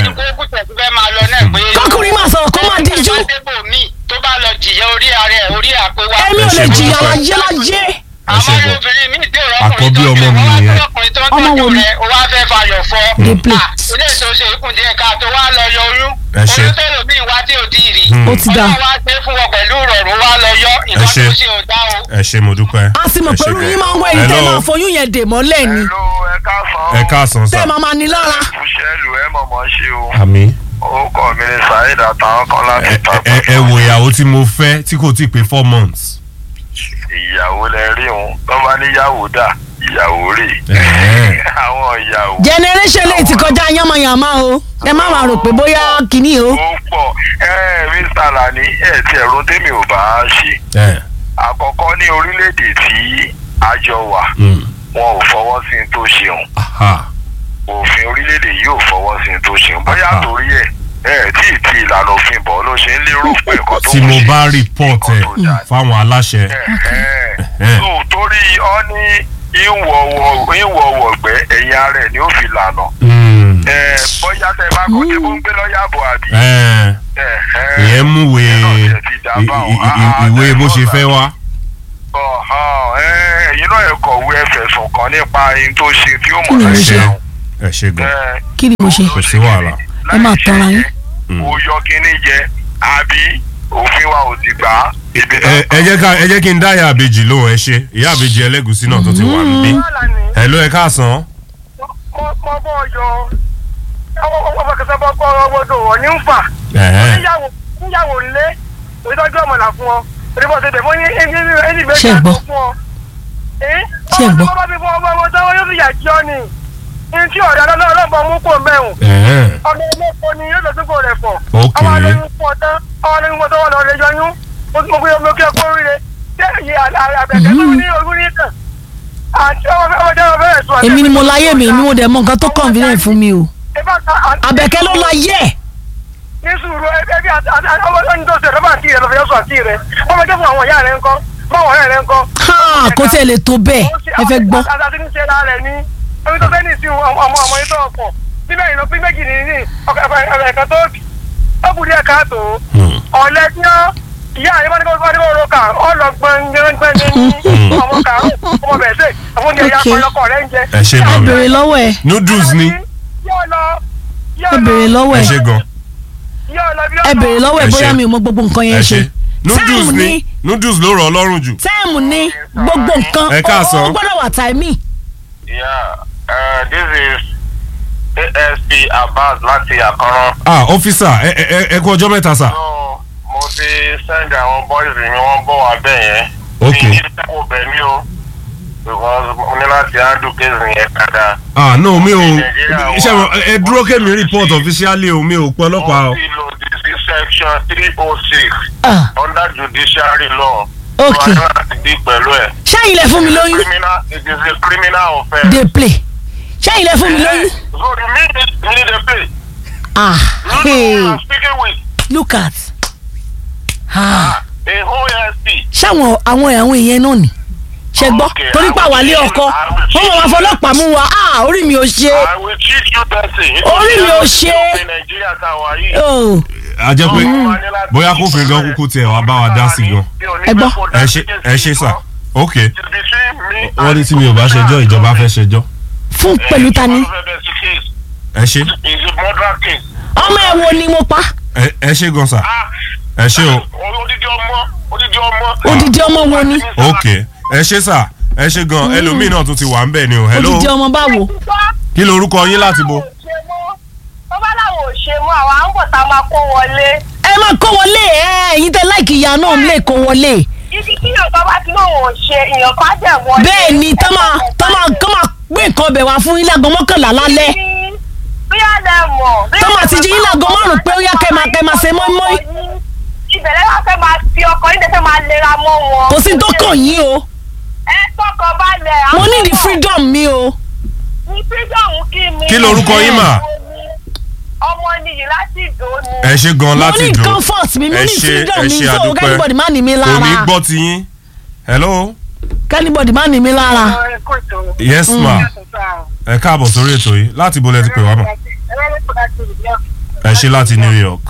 Kọ́kùnrin máa sọ̀rọ̀ kó máa díjú. tó bá lọ jìyà orí ara ẹ̀ orí àpéwá. èmi ò lè Ẹ ṣe jìyà gbọ́dọ̀. láyé láyé Ẹ ṣe àmọ́ gbọ́. obìnrin mi dé Àkọ́bí ọkùnrin tó ọmọ mi tẹ̀ wọ́n nìyẹn. wá ọkùnrin tó ń Ọmọ wo tọ́jú ni? rẹ̀ ó wá fẹ́ fayọ̀ fọ́. Dey play. Ah, ilé ìtòsí ikùn díẹ̀ ká tó wá lọ yọ oyún. Ẹ ṣe. oyún tẹ́lẹ̀ mi wá tí ò tí ì rí. Hmm. ó ti dà ọlọ́run wá gbé fún wọn pẹ̀lú ìrọ̀rùn wá lọ yọ nǹkan ṣe. tó ṣe ò dá o. ẹ ṣe mo dúpẹ́. a sì mọ̀ Ẹ ṣe pé irú gan. yín máa ń wọ ẹni tẹ́ Hello. máa foyún yẹn dè mọ́lẹ̀ ni Hello, ẹ káàsán. ẹ káàsán tẹ́ sà. máa máa ní lára Fúṣẹ́lù ẹ mọ̀mọ́ ṣe o. àmì Orúkọ mi ni Saheed àtàwọn kan láti ẹ tàbí. ẹ- ẹ wo ìyàwó tí mo fẹ́ tí kò tí ì pé four months. Ìyàwó lẹ rí òun. Tó bá níyàwó dà, ìyàwó rè. Ẹ̀ẹ́. Àwọn ìyàwó. generation lè ti kọjá yánmayànmá o ẹ má máa rò pé bóyá kìíní o Ó pọ̀. Ẹ Mr. Lani, ẹ ti ẹ̀rọ tèmi ò bá ṣe. ẹ Àkọ́kọ́ ní orílẹ̀-èdè tí a jọ wà, mm, wọn ò fọwọ́ sí ní tó ṣeun. aha Òfin orílẹ̀-èdè yìí ò fọwọ́ sí ní tó ṣeun. Bóyá Aha. torí ẹ̀ ẹ tí ì ti ìlànà òfin bọ̀ ló ṣe ń lérò pé nǹkan tó tí ń mo ṣe bá report ẹ nǹkan tó dáa. fáwọn aláṣẹ. Ẹ̀hẹ́n. so torí ọ ní ìwọ̀wọ̀ ìwọ̀wọ̀ gbẹ́ ẹ̀yìn ara ẹ̀ ni ó fi lànà. Mm, Ẹ, bóyá tẹ bá kó tí mo ń gbé lọ́yà bọ̀ àbí. ẹ, Ẹ̀hẹ́n. ìyẹn mú ìwé Ìyẹn náà tiẹ̀ ti dá i- báwọn. i- i- Ah, ìwé ah, bó ṣe tẹ́lẹ̀ fẹ́ bọ́ta. wá. Ọ̀hán, ẹ, ẹ̀yin náà ẹ kọ̀wé ẹ fẹ̀sùn kàn nípa ẹni tó ṣe tí ó Kí ni mọ̀ mo ẹ́ ṣe? ṣeun. ẹ ṣe gan. Ẹ, kí ni mo ṣe kò sí wàhálà. Ẹ máa láì tanra ṣe yín. yẹn, ó yọ kínní jẹ àbí òfin wa ò ti gbà á. Ibi ẹ ẹ jẹ́ ká ẹ jẹ́ kí n dá ìyá àbèjì lóhùn ẹ ṣe ìyá àbèjì ẹlẹ́gùsí náà tó ti wà níbí. ẹ ló ẹ káàsán. mo bọ́ yọ ọwọ́ kẹsàn-án bọ́ kọ́ ọwọ́dọ̀ wọ̀ ní ń fà Ẹ̀hẹ́n. níyàwó níyàwó ńlé ìtọ́jú ọmọlà fún ọ ìdìbò ṣe dẹ̀ mọ́ ní ẹni ìgbésẹ̀ Ṣé ẹ gbọ́? fún ọ. Ṣé ẹ gbọ́? ọmọ bí fún ọmọ ọmọ tó yóò fi yà jí ọ ni ní tí ọ̀dà lọ́lọ́gbọ̀n mú kò mẹ́hùn Ẹ̀hẹ́n. ọmọ ẹlẹ́kọ ni yóò lọ sípò rẹ̀ fọ̀ Ok. ọmọ alóyún fún ọ tán ọmọ alóyún fún ọ tán wọ́n lọ rẹ̀ yọyún mo gbé omi òkè kó rí rẹ̀ ṣé èyí àbẹ̀kẹ́ tó ní orí ní kàn àti ọmọ ọmọ jẹ́ ọmọ fẹ́rẹ̀ sùn èmi ni mo láyé mi ni mo dẹ̀ mọ nǹkan tó convenient fún mi o àbẹ̀kẹ́ ló láyé ẹ̀ ní sùúrù ẹbí ọmọ ẹni tó ṣe rẹ bá àti rẹ lọ́fẹ̀ẹ́ sọ àti rẹ ọmọ ẹjọ́ fún àwọn ìyá rẹ ńkọ́ báwọn ọ̀rẹ́ rẹ ńkọ́. Ha, kò tiẹ̀ lè tó bẹ́ẹ̀ ẹ fẹ́ gbọ́ àti ní ṣe lára rẹ ní omi tó fẹ́ ní ìsìn ọmọ ọmọ yìí tó ọ̀pọ̀ bíbẹ̀ ìlú pín méjì ní ní ẹ̀ka tó bì ó kù díẹ̀ káàtó ọ̀lẹ́ tí ó ìyá rẹ bá ní kó bá ní kó ro kà ọ lọ gbọ̀ngbọ̀n ní ọmọ kàrún ọmọ bẹ̀ẹ́sẹ̀ àwọn oúnjẹ ìyá Ok. ọkọ rẹ ń jẹ. ẹ ṣe ẹ gan. bèrè lọ́wọ́ ẹ noodles ni yóò lọ ẹ bèrè lọ́wọ́ ẹ ẹ ṣe gan. yóò lọ bí ẹ bèrè lọ́wọ́ ẹ Ẹ ṣe. bóyá mi ò mọ gbogbo nǹkan ẹ yẹn ṣe ṣe noodles Time ni ni. noodles ló rọ̀ ọ́ lọ́rùn jù. tẹ́ẹ̀mù ní gbogbo nǹkan Ẹ káàsán. ó ó gbọ́dọ̀ wà tàìmì Yeah, uh, this is ASP Abbas láti Àkànrán. ah ọ́físà ẹ ẹ ẹ kú ọjọ́ mẹ́ta sà. So, mo ti send àwọn boys mi wọ́n bọ̀ wá bẹ́ẹ̀ yẹn. Ok. Mi ní kò bẹ̀ mí o. Because mo ní láti handle case yẹn dáadáa. ah no mi ò Nàìjíríà wà. iṣẹ́ mi ẹ dúró kémi report officially o mi ò pẹ́ ọlọ́pàá o. Wọ́n ti lo the section three oh six Ah, under judiciary law. Ok. So, a ní láti dí pẹ̀lú ẹ̀. ṣẹ́yìn lẹ fún mi lóyún Criminal, it is a criminal offence. dey play ṣẹ́yìn lẹ fún mi lóyún So the minute you need a pay. ah You know hey, who I'm speaking with. look at ah A whole ASP. ṣáwọn àwọn àwọn èèyàn náà ni ṣe gbọ́ Okay, torí pa wà lé ọkọ wọ́n mọ̀ wá fọlọ́pàá mú wa ah orí mi ò ṣe I will treat you person. Orí mi ò ṣe. Ní Nàìjíríà tá a wà yìí. oh a jẹ́ pé bóyá kó fi gan kúkú tiẹ̀ wá bá wa dá sí gan. Ẹ gbọ́. ẹ ṣe ẹ ṣe sà ok It's between me wọ́n ní and tí mi ò bá ṣẹjọ́ ìjọba fẹ́ ṣẹjọ́ fún pẹ̀lú ta ni ẹ ṣe It's a murder case. ọmọ ẹ wo ni mo pa ẹ ẹ ṣe gan sà Ah, ẹ ṣe o odidi ọmọ odidi ọmọ. odidi ọmọ wo ni ok ẹ ṣe sà ẹ ṣe gan ẹlòmíì náà tún ti wà ń bẹ̀ ni o hello odidi ọmọ báwo kí lorúkọ yín láti bo. tó bá láwọn ò ṣe mọ́ àwọn à ń bọ̀ tá a máa kó wọlé. ẹ máa kó wọlé ẹ ẹ̀yin tẹ láìkì ìyá náà lè kó wọlé ibi tí yorùbá bá ti lóun ò ṣe èèyàn kan á dẹ̀ wọlé. bẹ́ẹ̀ ni tá máa tá máa kọ́ máa gbé nǹkan ọbẹ̀ wá fún ilé aago mọ́kànlá lálẹ́ bóyá lẹ mọ̀. Tó máa ti jí yín láago márùn-ún pé ó yá kẹ́ máa- kẹ́ máa ṣe mọ́ínmọ́ín. ìbẹ̀rẹ̀ wá fẹ́ máa fi ọkọ̀ yín tẹ́fẹ́ máa lera mọ́ wọn. kò sí tó kàn yín o ẹ tọkàn balẹ̀. mo ní the freedom mi o ní freedom kí mi. Kí lorúkọ yín mà? ọmọ nìyí láti ìdó ni. ẹ ṣe gan mo láti ní dùn comfort mi mo ẹ ní ṣe freedom ẹ mi ṣe so àdúpẹ́ kẹ́nìbọ̀dì má ní mi omi lára gbọ́ ti yín hello kẹ́nìbọ̀dì má ní mi lára Ẹ kò tó. yes ma ẹ káàbọ̀ sórí ètò yìí láti ibo lẹ ti pè wá mọ̀ ẹ ṣe láti New York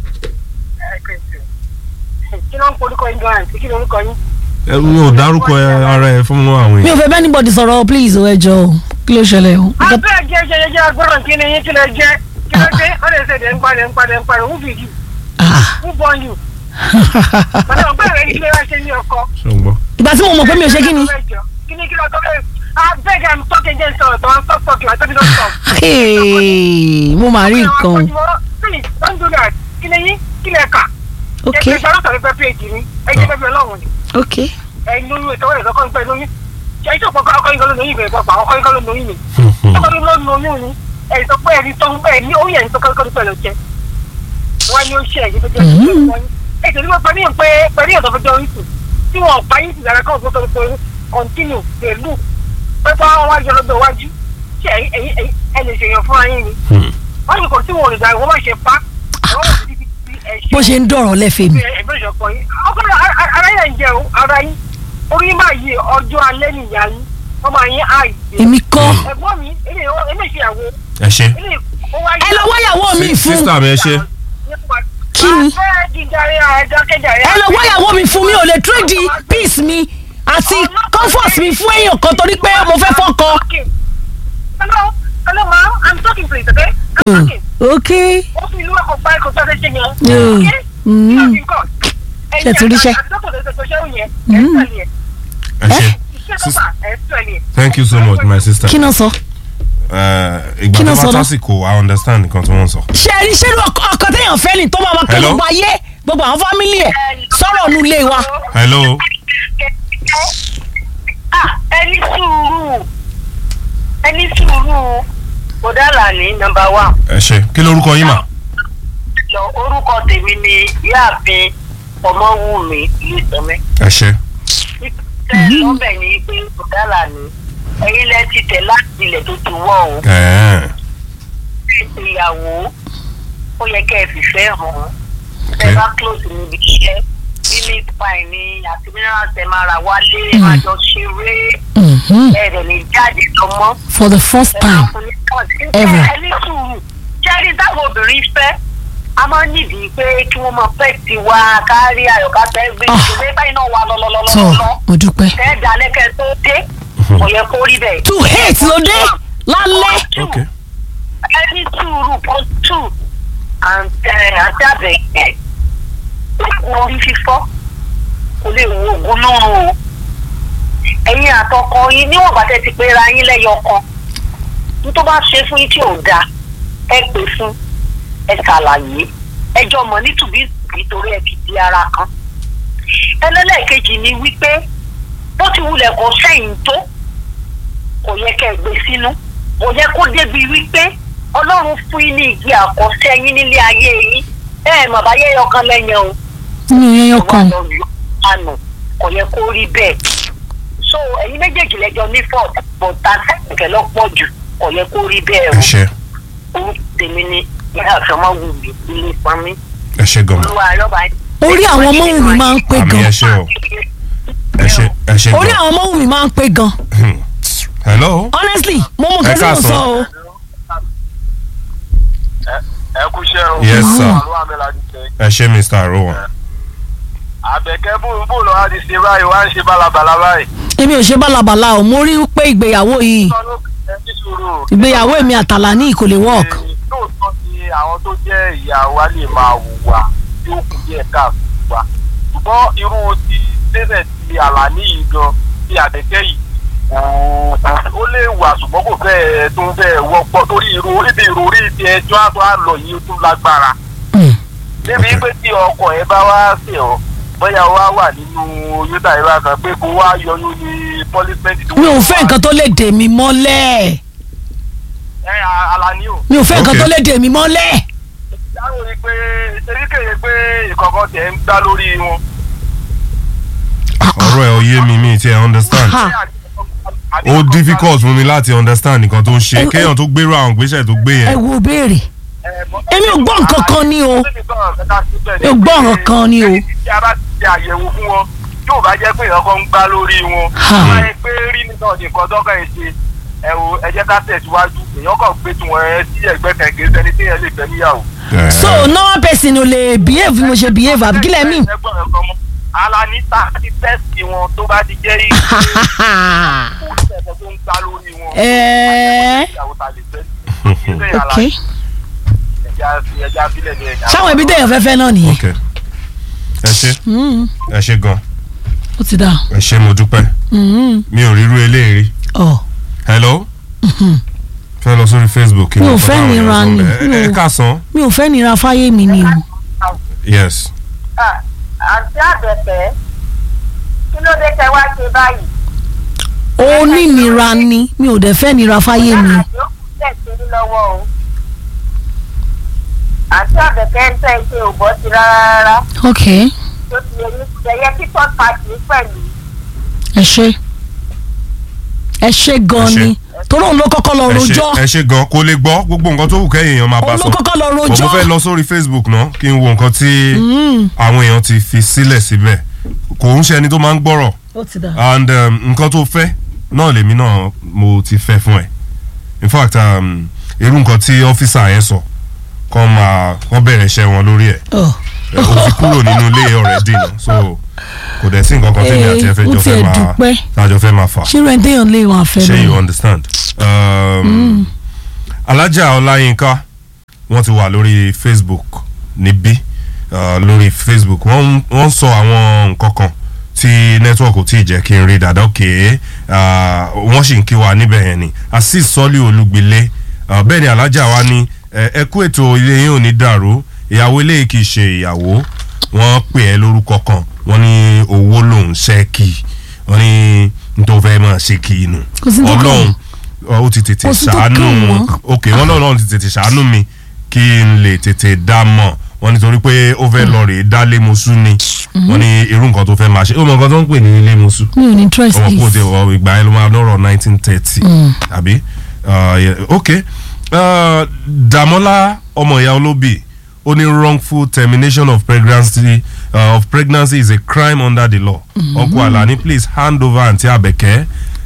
kí ló ń polúkọ yín gan àǹtí kí ló ń kọ yín. ẹ mi ò dárúkọ ẹ ara ẹ fún àwọn mi èèyàn ò fẹ́ bẹ́ẹ̀ anybody sọ̀rọ̀ please o ẹ jọ o kí ló ṣẹlẹ̀ o. abẹ́ ẹ̀jẹ̀ ṣe jẹ́ agbọ́dọ̀ kí ni yín kí lè jẹ́ kí ló dé ó lè ṣe dé ń padà ń padà ń padà who be you Ah. who born you. màdà ọgbẹ́ rẹ̀ ní kí lè wá ṣe ní ọkọ. ṣé o ń gbọ́. ìgbà tí mo mọ̀ pé mi ò ṣe kí ni kí ni kí ló tó bẹ́ẹ̀ abeg i'm talking again sọ̀rọ̀ tó ń stop talking i told you don't stop. Hey, mo máa rí nǹkan o. please don't do that kí ni yín kí lè kà. ok ẹ ṣe sọ̀rọ̀ pẹ́ péjì ni ẹ jẹ́ pẹ́ ọlọ́run ni ok ẹ lóyún ètò ìrẹsì ọkọ nípa lóyún ṣe ìṣòpọ̀ ọkọ yín kan ló lóyún ìbẹ̀rẹ̀ pàpà ọkọ yín kan ló lóyún ni ọkọ yín ló lóyún ni ẹ sọ pé ẹni tó ń bẹ ní orí ẹni tó kọ́ kọ́ pẹ̀lú jẹ wọn ni ó ṣe ẹ̀yìn tó jẹ́ ẹ tẹ̀lé wọn pẹ̀lú pé pẹ̀lú ìyàtọ̀ fẹjọ́ orí sùn tí wọn pa yín sí ìdára kan fún tó continue pẹ̀lú pẹ́pẹ́ wọn wájú ọlọ́dọ̀ wájú ṣe ẹ̀yìn ẹ lè ṣèyàn fúnra yín ni wọ́n ní kò tí wọn ò lè dà wọ́n má ṣe pa àwọn ò sì ti ti ẹ̀ ṣe bó ṣe ń dọ̀rọ̀ lẹ́fẹ̀ẹ́ mi. ẹgbẹ́ ìṣọ̀kan yín ọkùnrin ara yẹn ń jẹ o ara yín orí yín máa yí ọjọ́ alẹ́ nìyá yín wọ́n máa yín àì. èmi kọ́ ẹ̀gbọ́n mi ilé ilé ìṣèyàwó ẹ ṣe ilé ó wáyé. ẹ lọ wáyàwó mi fún sísítà mi ẹ ṣe Kí ni? afẹ́ jíjàre àjọkẹ́jàre. ẹ lọ wáyàwó mi fún mi ò lè trade peace mi àti comfort mi fún èèyàn kan torí pé mo fẹ́ fọ́kọ. hello hello ma i'm talking please okay i'm Mm, talking. ok ó fi ìlú ẹ̀kọ́ pa ẹ̀kọ́ tó ṣe ṣe yẹn. Mm, Okay? mm. Kí ló fi ń kọ́? Ṣé ti ríṣẹ́? Ẹ̀yin àti dókítà tó ṣe tó ṣe òun yẹn, ẹ̀ ń tẹ̀lé ẹ̀. ẹ ṣe Iṣẹ́ dókítà, ẹ̀ ń tẹ̀lé ẹ̀. thank you so much my sister. kí náà sọ. Eh, ìgbà Kí tó ló bá sọ náà? tásìkò i understand nǹkan tí wọ́n sọ. ṣe rí ṣé ló ọkọ ọkọ téèyàn fẹ́ ni tó máa ma kẹ́ Hello? gbogbo ayé gbogbo àwọn fámìlì ẹ̀ sọ̀rọ̀ nu ilé wa. hello Ah, ẹni sùúrù ẹni sùúrù kòdàlà ní nọ́mbà wán. ẹ ṣe kí lorúkọ yín mà. lọ orúkọ tèmi ni yáàfin ọmọwùmí ìlúsọmẹ. ẹ ṣe lọ́bẹ̀ ni pé kòdàlà ní ẹ̀yin lẹ ti tẹ̀ láti ilẹ̀ tó ti wọ̀ o. ẹ̀ẹ́n. ìyàwó ó yẹ kẹ́ ẹ fìfẹ́ hàn án. Okay. ẹ bá close níbi iṣẹ́ mílí pie ni àti mineral ẹ máa ra wálé ẹ máa jọ ṣeré Mhm. ẹ rẹ̀ ní jáde lọ́mọ́. for the first time ever. ẹni sùúrù jẹ́rí táwọn obìnrin fẹ́ a máa ń nídìí pé kí wọ́n máa fẹ́ ti wá kárí àyọ̀ká fẹ́ gbé Ah. ìṣòro báyìí náà wà tọ́ lọ́lọ́lọ́lọ́ mo dúpẹ́. tẹ́ dalẹ́kẹ́ tó dé kò yẹ kó rí bẹ́ẹ̀. to hate ló dé lálẹ́. ok ẹni sùúrù kan tù àti àbẹ̀kẹ́ orí fífọ́ kò lè wo oògùn náà o ẹ̀yin àtọkọ yín níwọ̀n bá tẹ́ ti pé ra yín lẹ́yọ kan ní tó bá ṣe fún yín tí ò dáa ẹ pè fún ẹ ṣàlàyé ẹjọ́ mọ̀ nítùbí nítorí ẹ fi di ara kan ẹlẹ́lẹ́kejì ni wípé bó ti wulẹ̀ kó sẹ́yìn tó kò yẹ kẹ́ ẹ gbé sínú kò yẹ kó débi wípé ọlọ́run fún yín ní igi àkọsẹ́ yín nílé ayé yín ẹ ẹ̀ mọ̀ báyé ọkàn lẹ́yìn o nínú yẹn yọ kan. wọ́n lọ yọ àná kò yẹ kó rí bẹ́ẹ̀ so ẹ̀yin méjèèjì lẹ́jọ́ ní ford but tàǹtẹ̀kẹ̀ lọ pọ̀ jù kò yẹ kó rí bẹ́ẹ̀ ẹ o ṣe orúkọ tèmi ni yàrá àfẹ́mọ́ wù mí ilé pamí ẹ ṣe gan olúwa ayọ́ba orí àwọn ọmọ wù mí máa ń pé àmì gan. ẹ ṣe o ẹ ṣe ẹ ṣe orí gan. àwọn ọmọ wù mí máa ń pé gan. hello honestly mo mọ Ẹ nǹkan tí mo káàsán. sọ o. ẹ kú iṣẹ́ o. Yes, sir. àlọ́ àmì làdí ṣe. ẹ ṣe mr arowan. àbẹ̀kẹ́ bóun bóun lọ́wọ́ ti ṣe báyìí wá ń ṣe bálabàla báyìí. èmi ò ṣe bálabàla o mo rí pé ìgbéyàwó yìí sọ ló ẹ ní sùúrù. ìgbéyàwó èmi àtàlà ní kò lè work. Ee, lóòótọ́ ni àwọn tó jẹ́ ìyá wa lè máa hùwà tí ó kù díẹ̀ káàkiri wa ṣùgbọ́n irú ti tẹ́sẹ̀ ti àlàní yìí gan ti àdẹ́kẹ́ yìí kò- ó lè wà ṣùgbọ́n kò fẹ́ tó ń fẹ́ wọ́pọ̀ torí irú ibi ìròrí ti ẹjọ́ àtọ́ àlọ́ yìí ó tún lágbára Mm. débi pé tí ọkọ ẹ bá wá sí ọ bóyá wá wà nínú oyún tàbí bá kan pé kó wá yọyún ní pọlísmẹ́ǹtì mi ò fẹ́ nǹkan tó lè dè mí mọ́lẹ̀. ẹ alani o mi ò fẹ́ nǹkan Okay. tó lè dè mí mọ́lẹ̀. dáhùn ni pé eríkèyè pé ìkọ̀kọ̀ tẹ̀ ń gbá lórí wọn. ọ̀rọ̀ ẹ̀ ò yé mi mi ti ẹ̀ understand Ha. ó difficult fún mi láti understand nǹkan tó ń ṣe Ẹ- ẹ- kéèyàn tó gbérò àwọn ìgbésẹ̀ tó gbé ẹ yẹn wo béèrè Èmi ò gbọ́ nǹkan kan ní o. Mi ò gbọ́ nǹkan kan ní o. tí a bá ti ṣe àyẹ̀wò fún wọn yóò bá jẹ́ pé ìyọkọ̀ ń gbá lórí wọn. Ha. wọ́n á pé rí nìkan ní nǹkan tọ́kọ̀ ẹ̀ ṣe ẹ wo ẹ jẹ́ ká tẹ̀síwájú èèyàn kàn gbé tiwọn ẹ sí ẹgbẹ́ kẹ̀kẹ́ sẹ́ni tí yẹn lè fẹ́ níyàwó. Eh, so normal person ò lè behave bí mo ṣe behave àbí kílẹ̀ mí. ẹgbọ́n ẹ̀kọ́ mọ́ alanita ti tẹ́sì wọn tó bá ti jẹ́ yìí kó tẹ̀sán tó ń gbá lórí wọn. Ẹ̀ẹ́. ìyàwó ta lè fẹ́ sí. Ilé ok Alani, ẹja ẹja bílẹ̀ ní ẹja. sáwọn ibi téèyàn fẹ́fẹ́ náà nìyẹn. ok ẹ ṣe Mm, ẹ ṣe gan ó ti dà. ẹ ṣe mo dúpẹ́ Mm, mi ò rírú eléyìí rí ọ̀ hello fẹ́ lọ sórí facebook kí Mi ò wọ́n fẹ́ fọ́ nira báwọn ni, èèyàn sọ. mi ẹ ò- ẹ káàsán mi ò fẹ́ nira fáyé mi ni o. yes àǹtí àbẹ̀fẹ́ kí ló dé tẹ wá ṣe báyìí. ó ní nira ni mi ò dẹ̀ fẹ́ nira fáyé mi. àjò tẹ̀ sí ní lọ́wọ́ o. àǹtí àbẹ̀fẹ́ ń tẹ́ ṣe ò bọ́ sí rárá rárá ok tó ti yẹ ní ṣẹyẹ kí third party pẹ̀lú. ẹ ṣe ẹ ṣe gan Ẹ ṣé. ni torí òun ló kọ́kọ́ lọ ẹ ṣe rojọ́ ẹ ṣe gan kó lè gbọ́ gbogbo nǹkan tó wù kẹ́yìn èèyàn máa bá òun ló sọ kọ́kọ́ lọ mo rojọ́. fẹ́ lọ sórí facebook náà kí n wo nǹkan tí Mm, àwọn èèyàn ti fi sílẹ̀ síbẹ̀ kò ń ṣe ẹni tó máa ń gbọ́rọ̀ ó ti dà. and um, nǹkan tó fẹ́ náà lèmi náà mo ti fẹ́ fún ẹ in fact um, irú nǹkan tí ọ́fíìsà yẹn sọ kọ́ máa kọ́ bẹ̀rẹ̀ iṣẹ́ wọn lórí ẹ̀ Ọ̀. ẹ, o ti kúrò nínú ilé already náà so kò dẹ̀ sí nǹkan kan tèmi àti ẹ fẹ́ Eh, ó jọ fẹ́ tiẹ̀ máa dúpẹ́. tájọ fẹ́ máa fà ṣé rẹ̀ ń téèyàn lè wọn àfẹ́ ṣé you lọ. understand. Um, alájà ọláyínká wọ́n ti wà lórí facebook níbí uh, lórí facebook wọ́n ń- wọ́n ń sọ àwọn nǹkan kan tí network ò tí ì jẹ́ kí n rí dáadáa òkè wọ́n sì ń kí wa níbẹ̀ yẹn ni azeez sọ́lí olúgbilé uh, bẹ́ẹ̀ ni alájà wa ní ẹ ẹ kú ètò ilé yín ò ní dàrú ìyàwó ilé kì í ṣe ìyàwó wọ́n pè ẹ́ lórúkọ kan wọ́n ní owó lòún ṣẹ́ẹ̀kì wọ́n ní nítorí fẹ́ máa ṣe kì í nù Kò sí ní tó kàn ọlọ́run ọ, ó ti tètè Kò sí tó ṣàánú kàn wọ́n. ok wọn náà náà ti tètè ṣàánú mi kí n lè tètè dá mọ̀ wọn nítorí pé ó fẹ́ lọ rèé dá lémosú ni wọn ní irú nǹkan tó fẹ́ máa ṣe ó mọ nǹkan tó ń pè ní lémosú mi ò ní interest ọmọ kò please. tẹ ọ ìgbà yẹn ló máa lọ́rọ̀ nineteen thirty àbí Uh, yeah, ok Uh, Dàmọ́lá ọmọ ìyá olóbì ó ní wrongful termination of pregnancy uh, of pregnancy is a crime under the law uncle Alani please hand over Aunty Abeke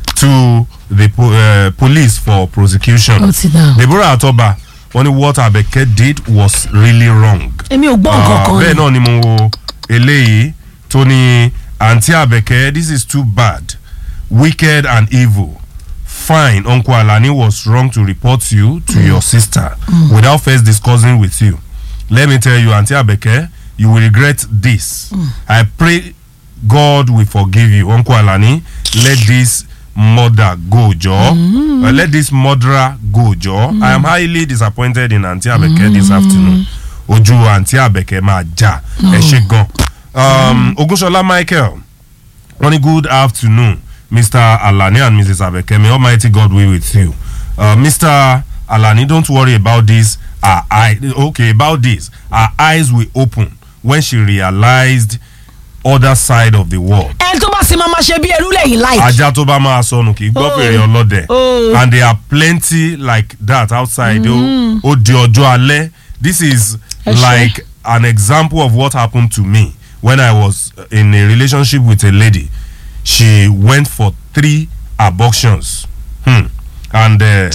to the po uh, police for prosecution Ó ti dà. Deborah Atoba wọ́n ní what Abeke did was really wrong èmi ò gbọ́ nǹkan Ah, kan bẹ́ẹ̀ ni. náà ni mo wo eléyìí tó ní àǹtí àbẹ̀kẹ́ this is too bad wicked and evil fine uncle alani was wrong to report you to your sister without first discussing with you let me tell you aunty abeke you will regret this i pray god will forgive you uncle alani let this mother go joe uh, let this murderer go joe i am highly disappointed in aunty abeke this afternoon ojú aunty abeke máa já ẹ ṣe gan um, ogunṣọlá michael wọ́n ní good afternoon mr alani and mrs abeke may almighty god be with you uh, mr alani don't worry about this our eye okay about this our eyes will open when she realized other side of the world ẹni tó bá sì máa ma ṣe bí ẹrú lẹ́yìn láì. ajá tó bá máa sọnù kì í gbọ́ Oh. fèrè ọlọ́dẹ Oh. and there are plenty like that outside ó ó di ọjọ́ alẹ́ this is Ẹ ṣé. like an example of what happened to me when I was in a relationship with a lady she went for three abortions hmm. and uh,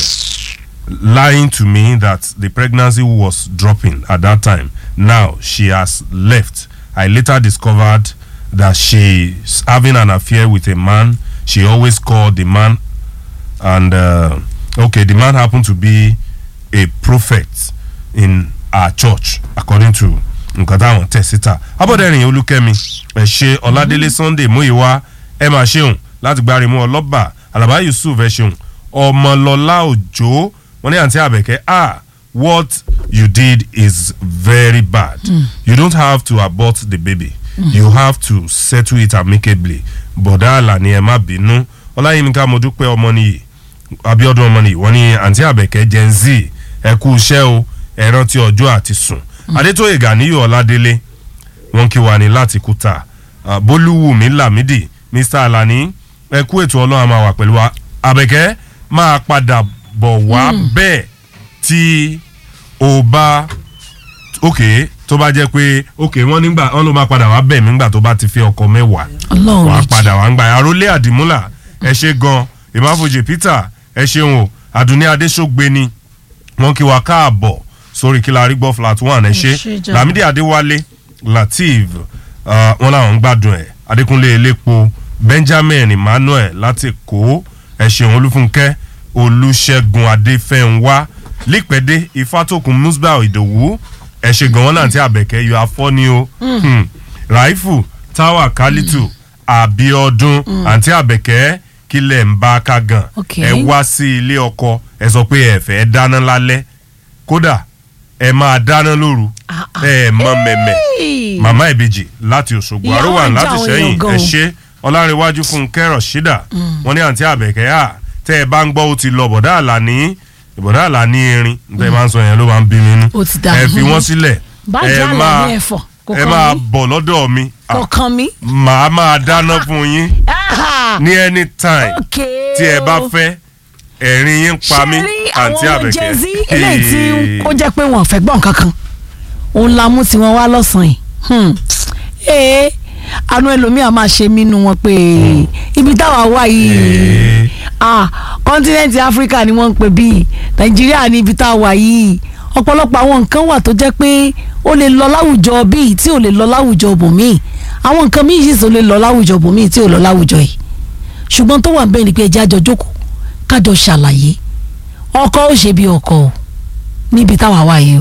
lying to me that the pregnancy was dropping at that time. Now she has left. I later discovered that she's having an affair with a man. She always called the man, and uh, okay, the man happened to be a prophet in our church, according to nǹkan táwọn tẹ̀ síta. abọ́dẹ̀rìn olúkẹ́mi ẹ̀ ṣe ọ̀làdélé sunday múyìwá ẹ̀ máa ṣeun láti gbárimú ọlọ́ba alaba yusuf ẹ̀ ṣeun ọmọlọ́lá òjò wọn ní àǹtí àbẹ̀kẹ́ ah what you did is very bad you don't have to abort the baby you have to settle it amicably bọ̀dá àlàní ẹ̀ má bínú ọláyínká mo dúpẹ́ ọmọ nìyí abiodun ọmọnì wọ́n ní àǹtí àbẹ̀kẹ́ gen z ẹ kú iṣẹ́ o ẹ rántí ọjọ́ àti sùn adétóyè ganiyu ọládélé wọ́n kí wa ní láti kúta Ah, bólúwùmí lámìdí mr alani ẹ kú ètò ọlọ́run a máa wà pẹ̀lú wa àbẹ̀kẹ́ máa padà bọ̀ wá bẹ́ẹ̀ tí o bá ok tó bá jẹ́ pé ok wọ́n nígbà wọ́n ló máa padà wá bẹ̀ mí nígbà tó bá ti fi ọkọ mẹ́wàá ọlọ́run wàá méjì padà wàá ń gbà àròlé àdìmúlà ẹ ṣe gan ìmáfojì peter ẹ ṣeun o àdùnní adéṣọgbé ni wọn kí wa káàbọ̀ sórí kí la rí gbọ́ flat one ẹ Ẹ ṣé ṣe jàre. lamidi adéwálé lateef uh, wọn làwọn ń gbádùn ẹ adékúnlé elépo benjamin emmanuel láti kó ẹ ṣeun olúfúnkẹ́ olùṣègùn adéfẹ́nwá lípẹ́dé ifátòkun musbah ìdòwú ẹ ṣe gan wọn náà ti àbẹ̀kẹ́ yọ afọ́ni o Hmm. raifu táwa kálítù àbíọdún àǹtí àbẹ̀kẹ́ kílẹ̀ ń bá ká gan Ok. ẹ wá sí ilé ọkọ ẹ sọ pé ẹ fẹ́ dáná lálẹ́ kódà ẹ máa dáná lóru Ah, ah. ẹ mọ mẹ̀mẹ̀ Hey. màmá ìbejì láti òṣogbo Ìyá àrùwà wa ń já láti àwọn sẹ́yìn èèyàn gan ẹ o. ṣe ọlárẹ̀wájú fún kẹ́rọ̀ ṣídà wọ́n ní àǹtí àbẹ̀kẹ́ à tẹ́ ẹ bá ń gbọ́ ó ti lọ bọ̀dá àlàní bọ̀dá àlàní erin tẹ́ ẹ máa ń sọ yẹn ló máa ń bí mi nú Ó ti dà. ẹ fi wọ́n sílẹ̀ Bájẹ́ ẹ Àlàní máa ẹ̀fọ́, kò ẹ kàn máa mí. bọ̀ lọ́dọ̀ mi Ah, kọ̀ọ̀kan mi. màá máa dáná fún yín Ah, ní anytime okay tí ẹ bá o. fẹ́ ẹ̀rín yín pa mí ṣe rí àǹtí àwọn àbẹ̀kẹ́ Gen Z eléyìí tí ó jẹ́ pé wọ́n fẹ́ gbọ́n kankan òun la mú tiwọn wá lọ́sàn-án yìí Hmm. ee àánú ẹlòmíà máa ṣe mí nu wọn pé ibi táwa wà yìí Ee. ah kọ́ńtínẹ́ǹtì áfíríkà ni wọ́n ń pè bíi nàìjíríà ní ibi táwa wà yìí ọ̀pọ̀lọpọ̀ àwọn nǹkan wà tó jẹ́ pé ó lè lọ láwùjọ bíi tí ò lè lọ láwùjọ bòmíì àwọn nǹkan míì sì tó lè lọ láwùjọ bòmíì tí ò lọ láwùjọ yìí ṣùgbọ́n tó wà ń bẹ́ẹ̀ ni pé ẹjẹ́ àjọ jókòó kájọ ṣàlàyé ọkọ ó ṣe bí ọkọ o níbi táwa wà yìí o